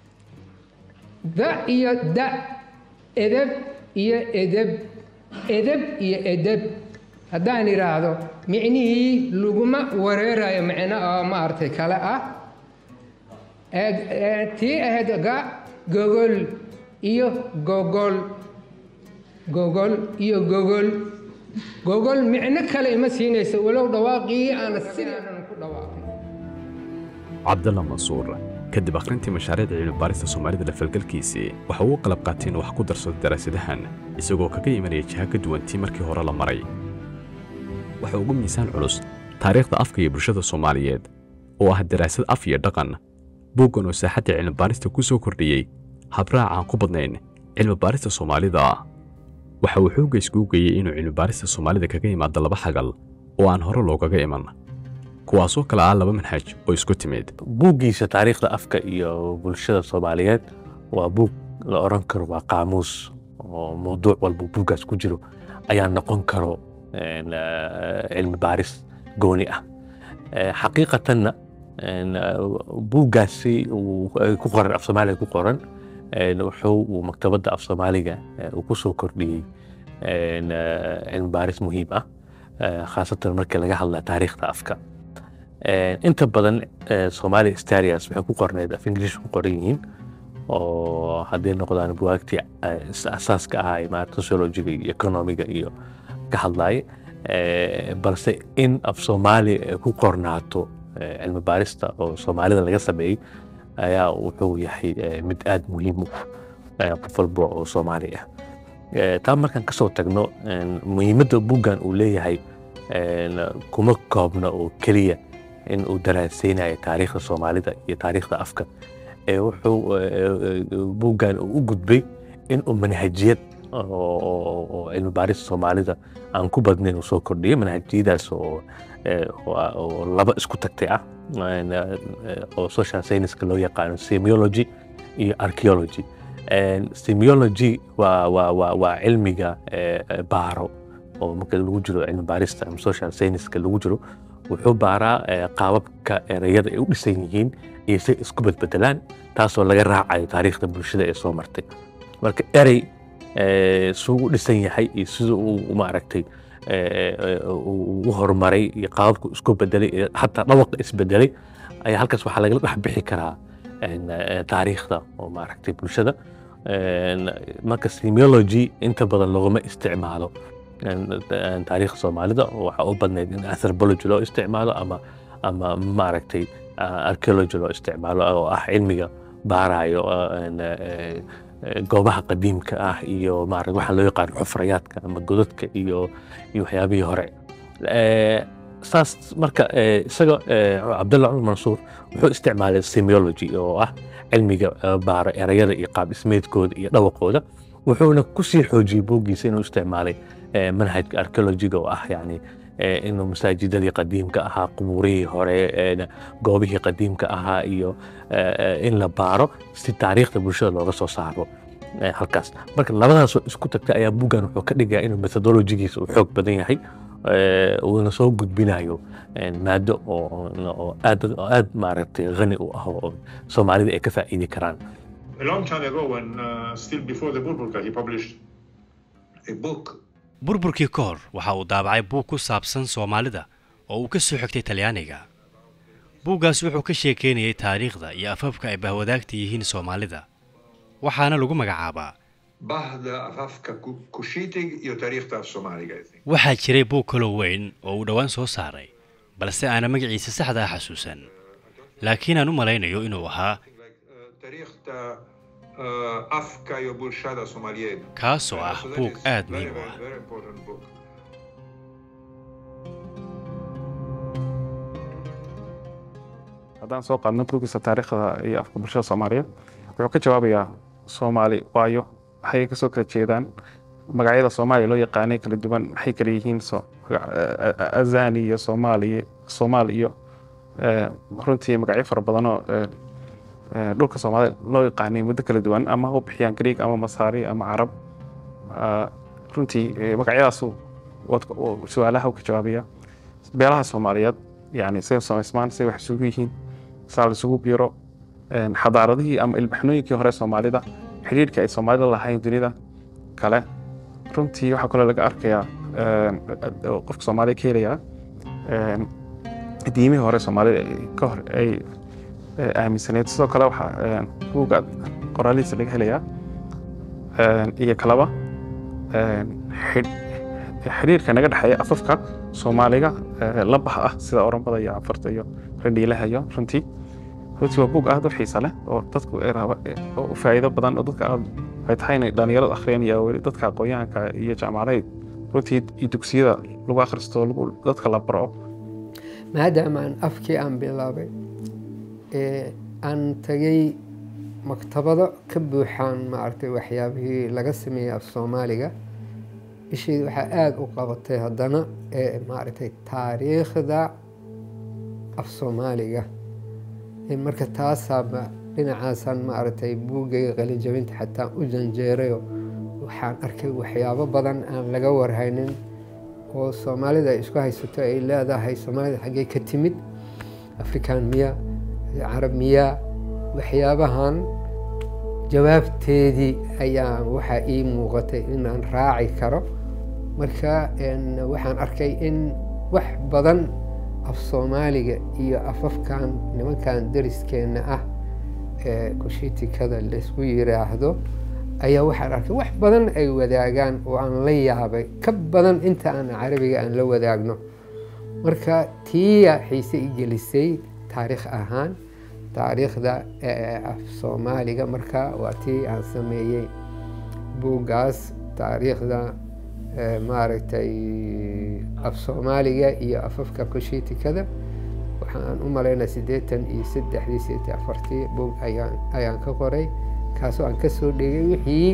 da iyo da edeb iyo edeb edeb iyo edeb haddaan idhaahdo micnihii laguma wareerayo micno oo maaragtay kale ah tii ahayd ga gogol iyo gogol gogol iyo gogol gogol micno kale ima siinaysa walow dhawaaqii aana sidaanan ku dhawaaqin cabdalla mansuur kadib akhrintii mashaariicda cilmibaarista soomaalida lafalgalkiisii waxa uu qalab qaateen wax ku darsaday daraasadahan isagoo kaga imanaya jiha ka duwantii markii hore la maray waxa ugu miisaan culus taariikhda afka iyo bulshada soomaaliyeed oo ah daraasad af iyo dhaqan buuggan oo saaxadda cilmibaarista ku soo kordhiyey habraac aan ku badnayn cilmibaarista soomaalida waxa uu xoogga iskugu geeyey inuu cilmibaarista soomaalida kaga yimaado laba xagal oo aan hore loogaga iman kuwaasoo kale ah laba manhaj oo isku timid buuggiisa taariikhda afka iyo bulshada soomaaliyeed waa buug la odhan karo waa qaamuus oo mawduuc walba buuggaas ku jiro ayaa noqon karo een, eh, cilmi baaris gooni ah Eh, xaqiiqatanna een, eh, buuggaasi uu ay ku qoran af soomaaliga ku qoran een, wuxuu uu maktabadda af soomaaliga eh, uu ku soo kordhiyey een, eh, cilmi baaris muhiim ah eh, khaasatan markii laga hadla taariikhda afka Een, inta badan eh, Somali Starias waxay ku qorneed af English ku qoran yihiin oo hadday noqdaan buwaagtii eh, is- asaaska ahaa ee maarata sociologiga iyo economiga iyo ka hadlaye Eh, balse in af Soomaali ay ku qornaato eh, cilmi baarista oo Soomaalida laga sameeyey ayaa wuxuu yahay eh, mid aad muhiim u ah eh, qof walba oo Soomaali ah Eh, taa markaan kasoo tagno een, muhiimadda buuggan uu leeyahay een, kuma koobna oo keliya in uu daraaseynayo taariikhda soomaalida iyo taariikhda afka ee wuxuu eh, eh, buuggan uu u gudbay in uu manhajiyad oo- oo oo cilmi baarista soomaalida aan ku badnayn uu soo kordhiyay manhajiyadaas oo eh, oo ah- oo laba isku tagtay ah een, eh, oo social scienceska loo yaqaano semiology iyo archaeology Een, semiology waa waa waa waa cilmiga eh, eh, baaro oo marka lagu jiro cilmi baarista ama social scienceska lagu jiro wuxuu baaraa eh, qaababka ereyada ay u dhisan yihiin iyo si isku bedbedelaan taasoo laga raacayo taariikhda bulshada ee soo martay marka erey eh, suu u dhisan yahay iyo sida uu maaragtay eh, eh, uu u horumaray iyo qaababku isku bedelay iyo xataa dhawaqa isbedelay ayaa halkaas waxaa lagala dhex bixi karaa een, eh, taariikhda oo maaragtay bulshada Een, marka semiology inta badan laguma isticmaalo een, een, taariikhda soomaalida oo waxaa u badnayd in anthropology loo isticmaalo ama ama maaragtay ah, archaeology loo isticmaalo oo ah cilmiga baarayo ah, een, eh, eh, goobaha qadiimka ah iyo maarag waxaa loo yaqaan xufrayaadka ama godadka iyo iyo waxyaabihii hore Eh, saas marka eh, isaga eh, cabdalla cumar mansuur wuxuu isticmaalay semiology oo ah cilmiga eh, baara erayada iyo qaab dhismeedkooda iyo dhawaqooda wuxuuna kusii xoojiyey buuggiisa inuu isticmaalay eh, manhajka archaeologiga oo ah yani eh, inuu masaajidadii qadiimka ahaa qubuurihii hore eh, goobihii qadiimka ahaa iyo eh, eh, in la baaro si taariikhda bulshada looga soo saaro eh, halkaas marka labadaasoo isku tagta ayaa buuggan wuxuu ka dhigayaa inuu methodologigiisa uu xoog badan yahay eh, uuna soo gudbinayo eh, maado oo oo aad oo aad maaragtay qani u ah oo soomaalida ay ka faa'iidi karaan A long time ago, when uh, still before the Burburka, he published a book burburkii ka hor waxa uu daabacay buug ku saabsan soomaalida oo uu ka soo xigtay talyaaniga buuggaas wuxuu ka sheekeynayay taariikhda iyo afafka ay bahwadaagta yihiin soomaalida waxaana lagu magacaabaa Bahda Afafka Ku- Kushitig iyo taariikhda af Soomaaliga. I think. waxaa jiray buug kaloo weyn oo uu dhowaan soo saaray balse aana magaciisa saxda ah xasuusan laakiin aan u malaynayo inuu ahaa Taariikhda uh, afka iyo bulshada Soomaaliyeed. kaasoo ah So that buug is aad very, muhiim u ah very, very important book. haddaan soo qaadno buuggiisa taariikhda iyo afka bulshada soomaaliyeed wuxuu ka jawaabayaa soomaali waayo waxay kasoo kala jeedaan magacyada soomaaliya loo yaqaanay kala duwan maxay kala yihiin so- azani iyo soomaali soomaal iyo eh, runtii magacyo fara badan oo eh, eh, dhulka soomaalida loo yaqaanay muddo kala duwan ama ha u bixiyaan greeg ama masaari ama carab Ah, runtii eh, magacyadaasu wad- oo su-aalaha u ka jawaabaya beelaha soomaaliyeed yani say u samaysmaan say wax isugu yihiin saa la isugu biiro een, xadaaradihii ama ilbaxnooyinkii hore soomaalida xidhiidhka ay soomaalida lahayn dunida kale runtii waxaa kaloo laga arkayaa een, oo qofka soomaaliya ka helayaa een, diimihii hore soomaalida ay ka hor ay eh, aaminsaneyd sidoo kale waxaa een, buugga qoraalihiisa laga helayaa een, iyo kalaba een, xidh- xidhiidhka naga dhexeeya afafka soomaaliga eh, labaha ah sida oromada iyo cafarta iyo randhiilaha iyo runtii runtii waa buug aad u xiisa leh oo dadku ay raba oo u faa'iido badan oo dadka aad ay tahay inay dhalinyaradu akhriyaan iyo weli dadka aqoonyahanka iyo jaamacadaha runtii iyo dugsiyada lagu akhristo lagu dadka la baro maadaama aan afkii aan bilaabay ee aan tagay maktabado ka buuxaan maaragtay waxyaabihii laga sameeyey af soomaaliga ishayda waxaa aada u qabatay haddana ee maaragtay taariikhda af soomaaliga Ee marka taasaaba dhinacaasaan maaragtay buuggayga qalinjabinta xataa u janjeerayo waxaan arkay waxyaabo badan aan laga warhaynin oo soomaalida ay isku haysato ay leedahay soomaalida xaggee ka timid afrikaan miya carab miya waxyaabahan jawaabteedii ayaa waxaa ii muuqatay inaan raaci karo marka waxaan arkay in wax badan af soomaaliga iyo afafkan nimankan dariskeenna ah ee kushiitikada laysku yiraahdo ayaa waxaan arkay wax badan ay wadaagaan oo aan la yaabay ka badan inta aan carabiga aan la wadaagno marka tiya xiise i gelisay taariikh ahaan taariikhda af soomaaliga marka waa tii aan sameeyey buuggaas taariikhda maaragtay af soomaaliga iyo afafka kushiitikada waxaan u malaynaa siddeetan iyo saddexdii sideetan afartii buug ayaan ayaan ka qoray kaasoo aan kasoo dhigay wixii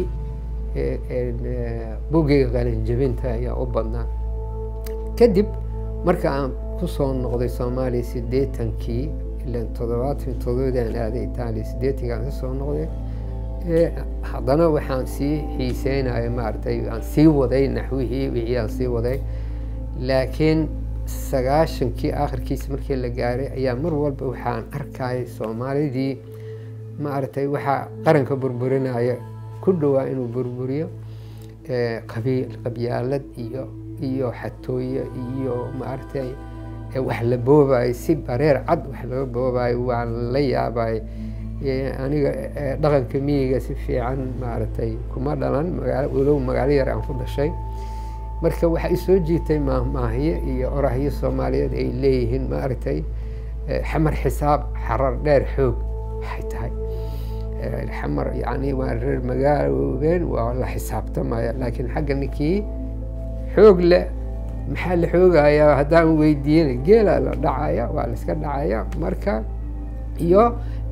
buggayga qalinjabinta ayaa u badnaa kadib marka aan kusoo noqday soomaaliya siddeetankii ilan toddobaatan toddobadii aan aaday itaaliya siddeetankii aan kasoo noqday haddana waxaan sii xiiseynaya maaragtay aan sii waday naxwihii wixii aan sii waday laakiin sagaashankii akhirkiisa markii la gaaray ayaa mar walba waxaan arkayay soomaalidii maaragtay waxaa qaranka burburinaya ku dhowaa inuu burburiyo qabiil qabyaalad iyo iyo xatooye iyo maaragtay wax la boobayo si bareer cad wax laga boobayo waan la yaabay aniga dhaqanka miyiga si fiican maaragtay kuma dhalan magaalo walow magaalo yar aan ku dhashay marka waxaa isoo jiitay maahmaahiye iyo orahyo soomaaliyeed ay leeyihiin maaragtay xamar xisaab xarar dheer xoog waxay tahay xamar yani waa reer magaaloobeen waa la xisaabtamaya laakiin xagga ninkii xoog leh maxaa la xoogayaa haddaan weydiiyana geela la dhacaya waa la iska dhacaya marka iyo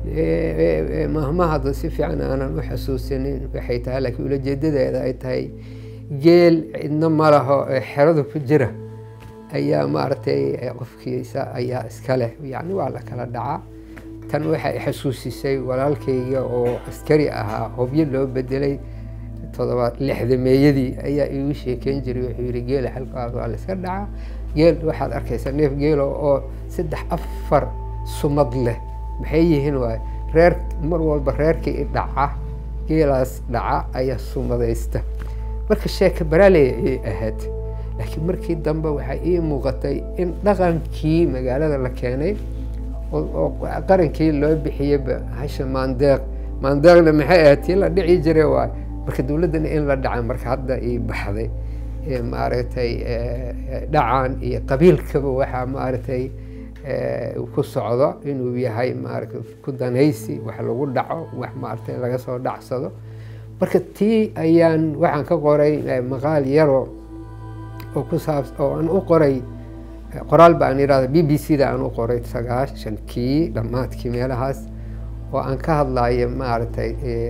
mahmahada si fiican aanan u xasuusinin waxay tahay laakiin ulajeedadeeda ay tahay geel cidna ma laho xerada ku jira ayaa maaragtay qofkiisa ayaa iska leh yani waa la kala dhacaa tan waxay xasuusisay walaalkayga oo askari ahaa hobyo loo bedelay todobaad lixdameeyadii ayaa iigu sheekeyn jiray wuxuu yihi geela halkaas waa la iska dhacaa geel waxaad arkaysaa neef geelo oo saddex afar sumad leh maxay yihiin waay reer mar walba reerkii i dhaca geelaas dhaca ayaa sumadaysta marka sheeka baraaley ay ahayd laakiin markii dambe waxaa ii muuqatay in dhaqankii magaalada la keenay oo qarankii loo bixiyeyba hasha maandeeq maandeeqna maxay ahayd tii la dhici jiray waay marka dowladdana in la dhaca marka hadda ii baxday maaragtay dhacan iyo qabiilkaba waxaa maaragtay ku socdo inuu yahay maaragtay ku danaysi wax lagu dhaco wax maaragtay laga soo dhacsado marka tii ayaan waxaan ka qoray maqaal yaro oo ku saabs oo aan u qoray qoraal baan yidhahda b b c da aan u qoray sagaashankii dhammaadkii meelahaas oo aan ka hadlayo maaragtay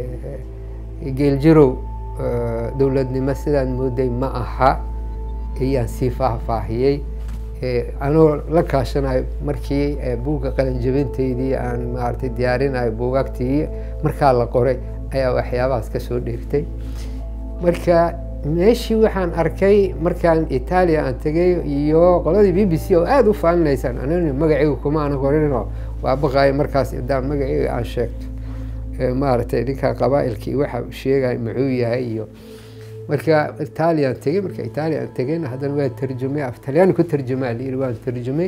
geeljirow dowladnimo sidaan mooday ma aha ayaan sii faahfaahiyey anoo la kaashanayo markii buugga qalinjabinteydii aan maaragtay diyaarinayo buugagtii markaa la qoray ayaa waxyaabahaas ka soo dheegtay marka meeshii waxaan arkay markaan itaaliya aan tegay iyo qoladii b b c oo aada u faaninaysaan anani magacayga kuma ana qorinoo waa baqaayo markaas haddaan magacayga aan sheegto maaragtay ninka qabaa'ilkii waxa sheegaya muxuu yahay iyo marka italian tegey marka italian tegeyna haddana waa tarjumay af talyaani ku tarjumaa layiri waan tarjumay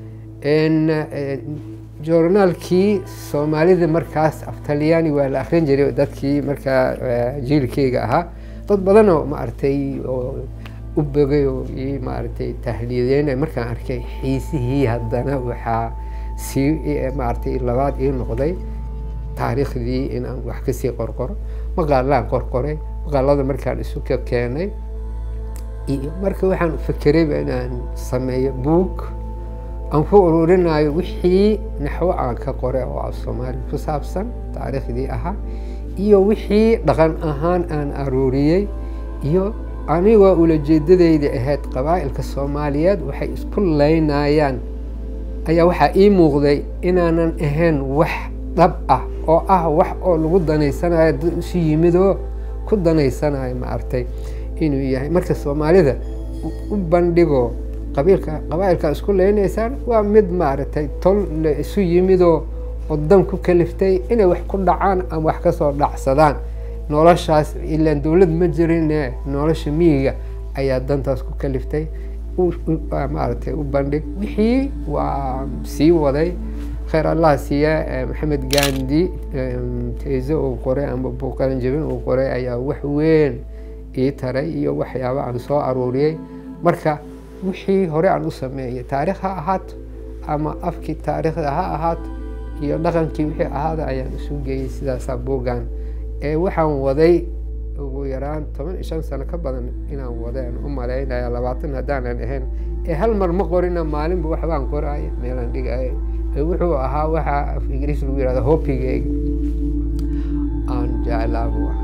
joornaalkii soomaalida markaas af talyaani waa la akrin jiray dadkii markaa jiilkeyga ahaa dad badanoo maaragtay oo u bogay oo ii maaragtay tahliyadeynay markaan arkay xiisihii haddana waxaa sii maaragtay labaad ii noqday taariikhdii inaan wax kasii qorqoro maqaalaan qorqoray maqaalada markaan isu ka keenay iyo marka waxaan fakerayba inaan sameeyo buug aan ku ururinayo wixii naxwo aan ka qoray oo af soomaali ku saabsan taariikhdii ahaa iyo wixii dhaqan ahaan aan aruuriyey iyo anigoo ulajeedadeyda ahayd qabaa'ilka soomaaliyeed waxay isku laynayaan ayaa waxaa ii muuqday inaanan ahayn wax dhab ah oo ah wax oo lagu danaysanayo dad isu yimidoo ku danaysanayo maaragtay inuu yahay marka soomaalida u bandhigo qabiilka qabaa'ilka isku leynaysaan waa mid maaragtay tol la isu yimidoo wadan ku kaliftay inay wax ku dhacaan ama wax kasoo dhacsadaan noloshaas ilaan dowlad ma jirine nolosha miyiga ayaa dantaas ku kaliftay maaragtay u bandhig wixii waa sii waday khayr allah siiya maxamed gandi teyse uu qoray ama buuqalanjabin uu qoray ayaa wax weyn ii taray iyo waxyaaba aan soo aruuriyey marka wixii hore aan u sameeyey taarikh ha ahaato ama afkii taariikhda ha ahaato iyo dhaqankii wixii ahaada ayaan isu geeyey sidaasaa buuggan ee waxaan waday ugu yaraan toban iyo shan sano ka badan inaan wadeen u malaynaya labaatan haddaanan ahayn ee hal mar ma qorina maalinba waxbaan qoraya meelaan dhigaya ee wuxuu ahaa waxaa af ingiriis lagu yihahda hopigeyga aan jeclaa buu ahaa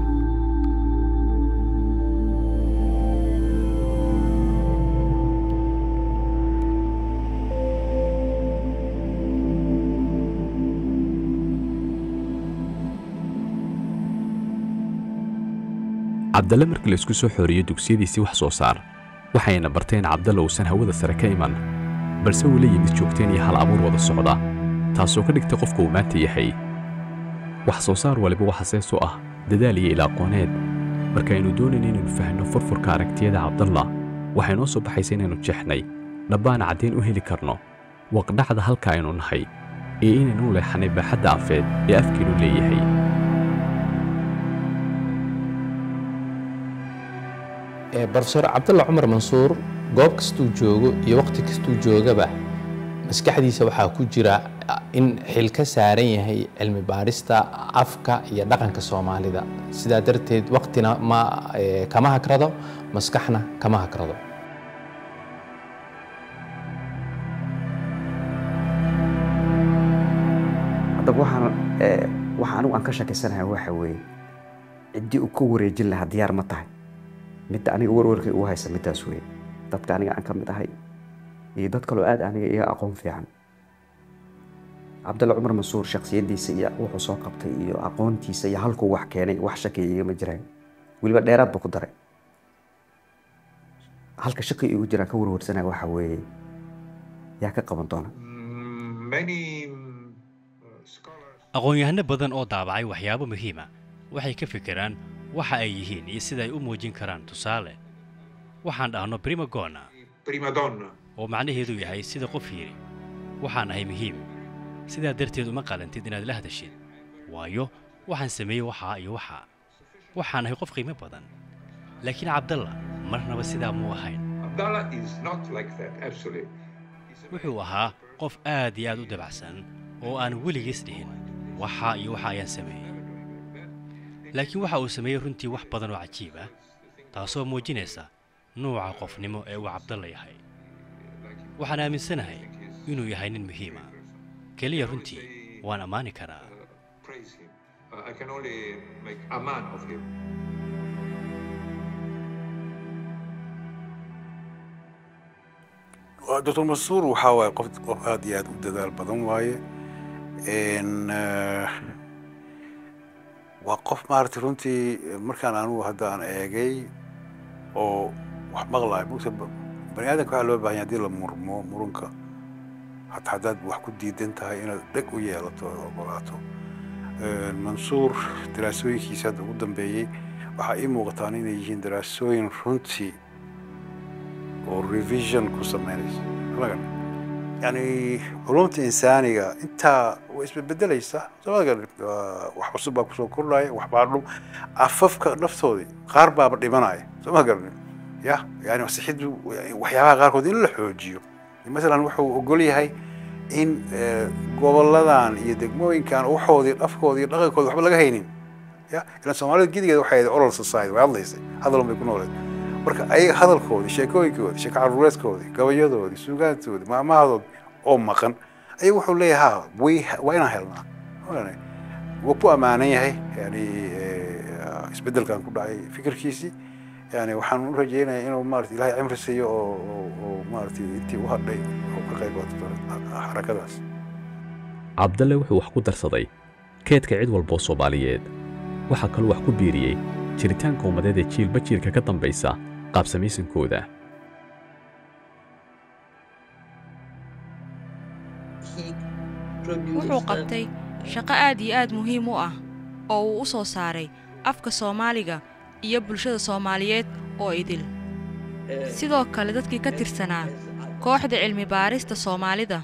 cabdalle markii la isku soo xooriyo dugsiyadiisii wax soo saar waxayna barteen cabdalle uusan hawada sare ka iman balse uu la yimid joogteen iyo hal abuur wada socda taasoo ka dhigtay qofka uu maanta yahay wax soo saar waliba waxa sees u ah dadaal iyo ilaaqooneed markaaynu doonayna inaynu fahno furfurka aragtiyada cabdalla waxay noo soo baxaysa inaynu jeexnay dhabbaana caddayn u heli karno waqdhacda halka aynu nahay iyo inaynu leexanay baaxadda afeed ee afkiinu leeyahay brofesor cabdulla cumar mansuur goob kastuu joogo iyo waqti kastuu joogaba maskaxdiisa waxaa ku jira in xil ka saaran yahay cilmi baadhista afka iyo dhaqanka soomaalida sidaa darteed waqtina ma kama hakrado maskaxna kama hakrado haddaba waxaan waxa anigu aan ka shakisanahay waxa weeye ciddii uu ka wareejin lahaa diyaar ma tahay midda aniga warwarkay ugu haysa middaas weeye dadka aniga aan ka mid ahay iyo dad kaloo aad aniga iga aqoon fiican cabdulla cumar mansuur shaksiyaddiisa iyo wuxuu soo qabtay iyo aqoontiisa iyo halkuu wax keenay wax shakiya igama jiraan weliba dheeraad buu ku daray halka shaki igu jiraan ka warwarsanaya waxa weeye yaa ka qaban doona aqoon-yahano badan oo daabacay waxyaabo muhiima waxay ka fikiraan waxa ay yihiin iyo sida ay u muujin karaan tusaale waxaan dhahno primagona oo macnaheedu yahay sida qof yidhi waxaan ahay muhiim sidaa darteed uma qalantid inaad la hadashid waayo waxaan sameeyey waxaa iyo waxaa waxaan ahay qof qiimo badan laakiin cabdalla marnaba sidaa muu ahayn wuxuu ahaa qof aad iyo aad u dabacsan oo aan weligiis dhihin waxaa iyo waxa ayaan sameeyey laakiin waxa uu sameeyey runtii wax badan oo cajiib ah taasoo muujinaysa nuuca qofnimo ee uu cabdalla yahay waxaan aaminsanahay inuu yahay nin muhiima keliya runtii waan ammaani karaa doctor mansuur waxaa waaye qof qof aad iyo aad u dadaal badan waaye waa qof maaragtay runtii markaan anugu hadda aan eegay oo wax maqlayo mugta bani aadamka waxaa loo baahan yahay haddii la murmo murunka hataa haddaad wax ku diidan tahay inaad dheg u yeelato oo ogolaato mansuur daraasooyinkiisa hadda ugu dambeeyey waxaa ii muuqataan inay yihiin daraasooyin runtii oo revision ku sameynaysa magan yani culumta insaaniga intaa way isbedbedelaysaa somagan wax cusub baa kusoo kordhaya wax baa dhum afafka naftoodii qaar baaba dhimanaya soo ma garanin ya yani sixiddu waxyaabaha qaarkood in la xoojiyo masalan wuxuu ogol yahay in goboladan iyo degmooyinkan waxoodii dhafkoodii iyo dhaqankoodii waxba laga haynin ya ilan soomaalida gidigeeda waxay ahayd oral society way hadlaysay hadalun bay ku nooleed marka ayaga hadalkoodii sheekooyinkoodii sheeko caruureedkoodii gabayadoodii suugaantoodii maamahadoodii oo maqan ayaga wuxuu leeyahay ha way waa inaan helnaa wuu ku ammaanan yahay yani isbeddelkan ku dhacay fikirkiisii yani waxaan u rajaynayaa inuu maarata ilaahay cimri siiyo oo oo maaratay intii u hadhay oo ka qayb qaato xarakadaas cabdalle wuxuu wax ku darsaday keedka cid walboo soomaaliyeed waxaa kaluu wax ku biiriyey jiritaanka ummadeed ee jiilba jiilka ka dambaysa qaabsamaysankooda wuxuu qabtay shaqo aad iyo aad muhiim u ah oo uu u soo saaray afka soomaaliga iyo bulshada soomaaliyeed oo idil sidoo kale dadkii ka tirsanaa kooxda cilmi baarista soomaalida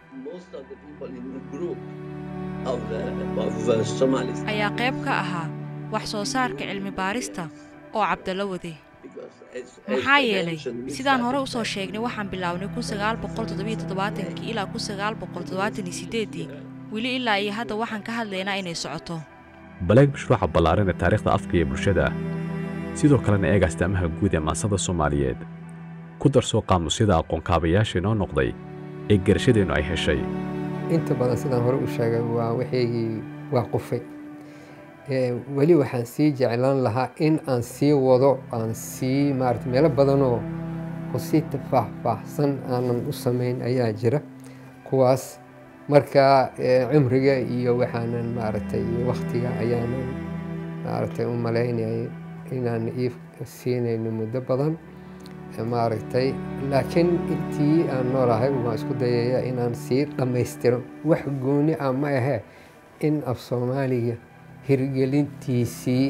ayaa qayb ka ahaa wax soo saarka cilmi baarista oo cabdalla waday maxaa yeelay sidaan hore u soo sheegnay waxaan bilownay kii ilaa kii weli ilaa iyo hadda waxaan ka hadlaynaa inay socoto baleeg mashruuca ballaaran ee taariikhda afka iyo bulshada sidoo kalena eeg astaamaha guud ee maansada soomaaliyeed ku darsoo qaamusyada aqoon-kaabayaasha inoo noqday ee garashadeennu ay heshay inta badan sidaan hore u sheegay waa waxaygii waa qufay weli waxaan sii jeclaan lahaa in aan sii wado aan sii maarata meelo badanoo oo si faahfaahsan aanan u samayn ayaa jira kuwaas marka cimriga iyo waxaanan maaragtay waktiga ayaanan maaragtay u malaynayay inaan ii siinayno muddo badan maaragtay laakiin intii aan noolahay waan isku dayaya inaan sii dhammaystiro wax gooni ah ma ahee in af soomaaliga hirgelintiisii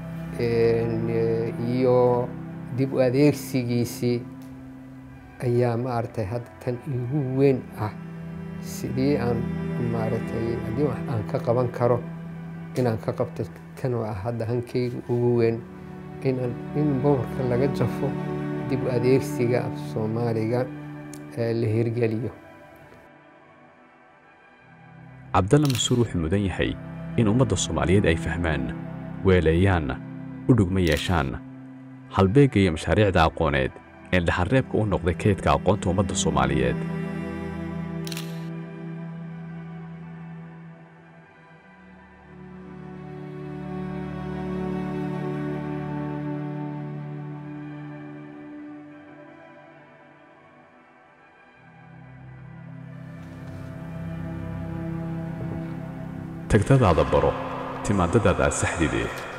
iyo dib u adeegsigiisii ayaa maaragtay hadda tan igu weyn ah sidii aan maaragtay haddii wax aan ka qaban karo inaan ka qabto tan oo ah hadda hankayga ugu weyn inaan in boorka laga jafo dib u adeegsiga af soomaaliga la hirgeliyo cabdalla masuur wuxuu mudan yahay in ummadda soomaaliyeed ay fahmaan weeleeyaan u dhugma yeeshaan halbeegga iyo mashaariicda aqooneed ee dhaxarreebka u noqday kaydka aqoonta ummadda soomaaliyeed tagdadaada baro timaadadaada saxdideed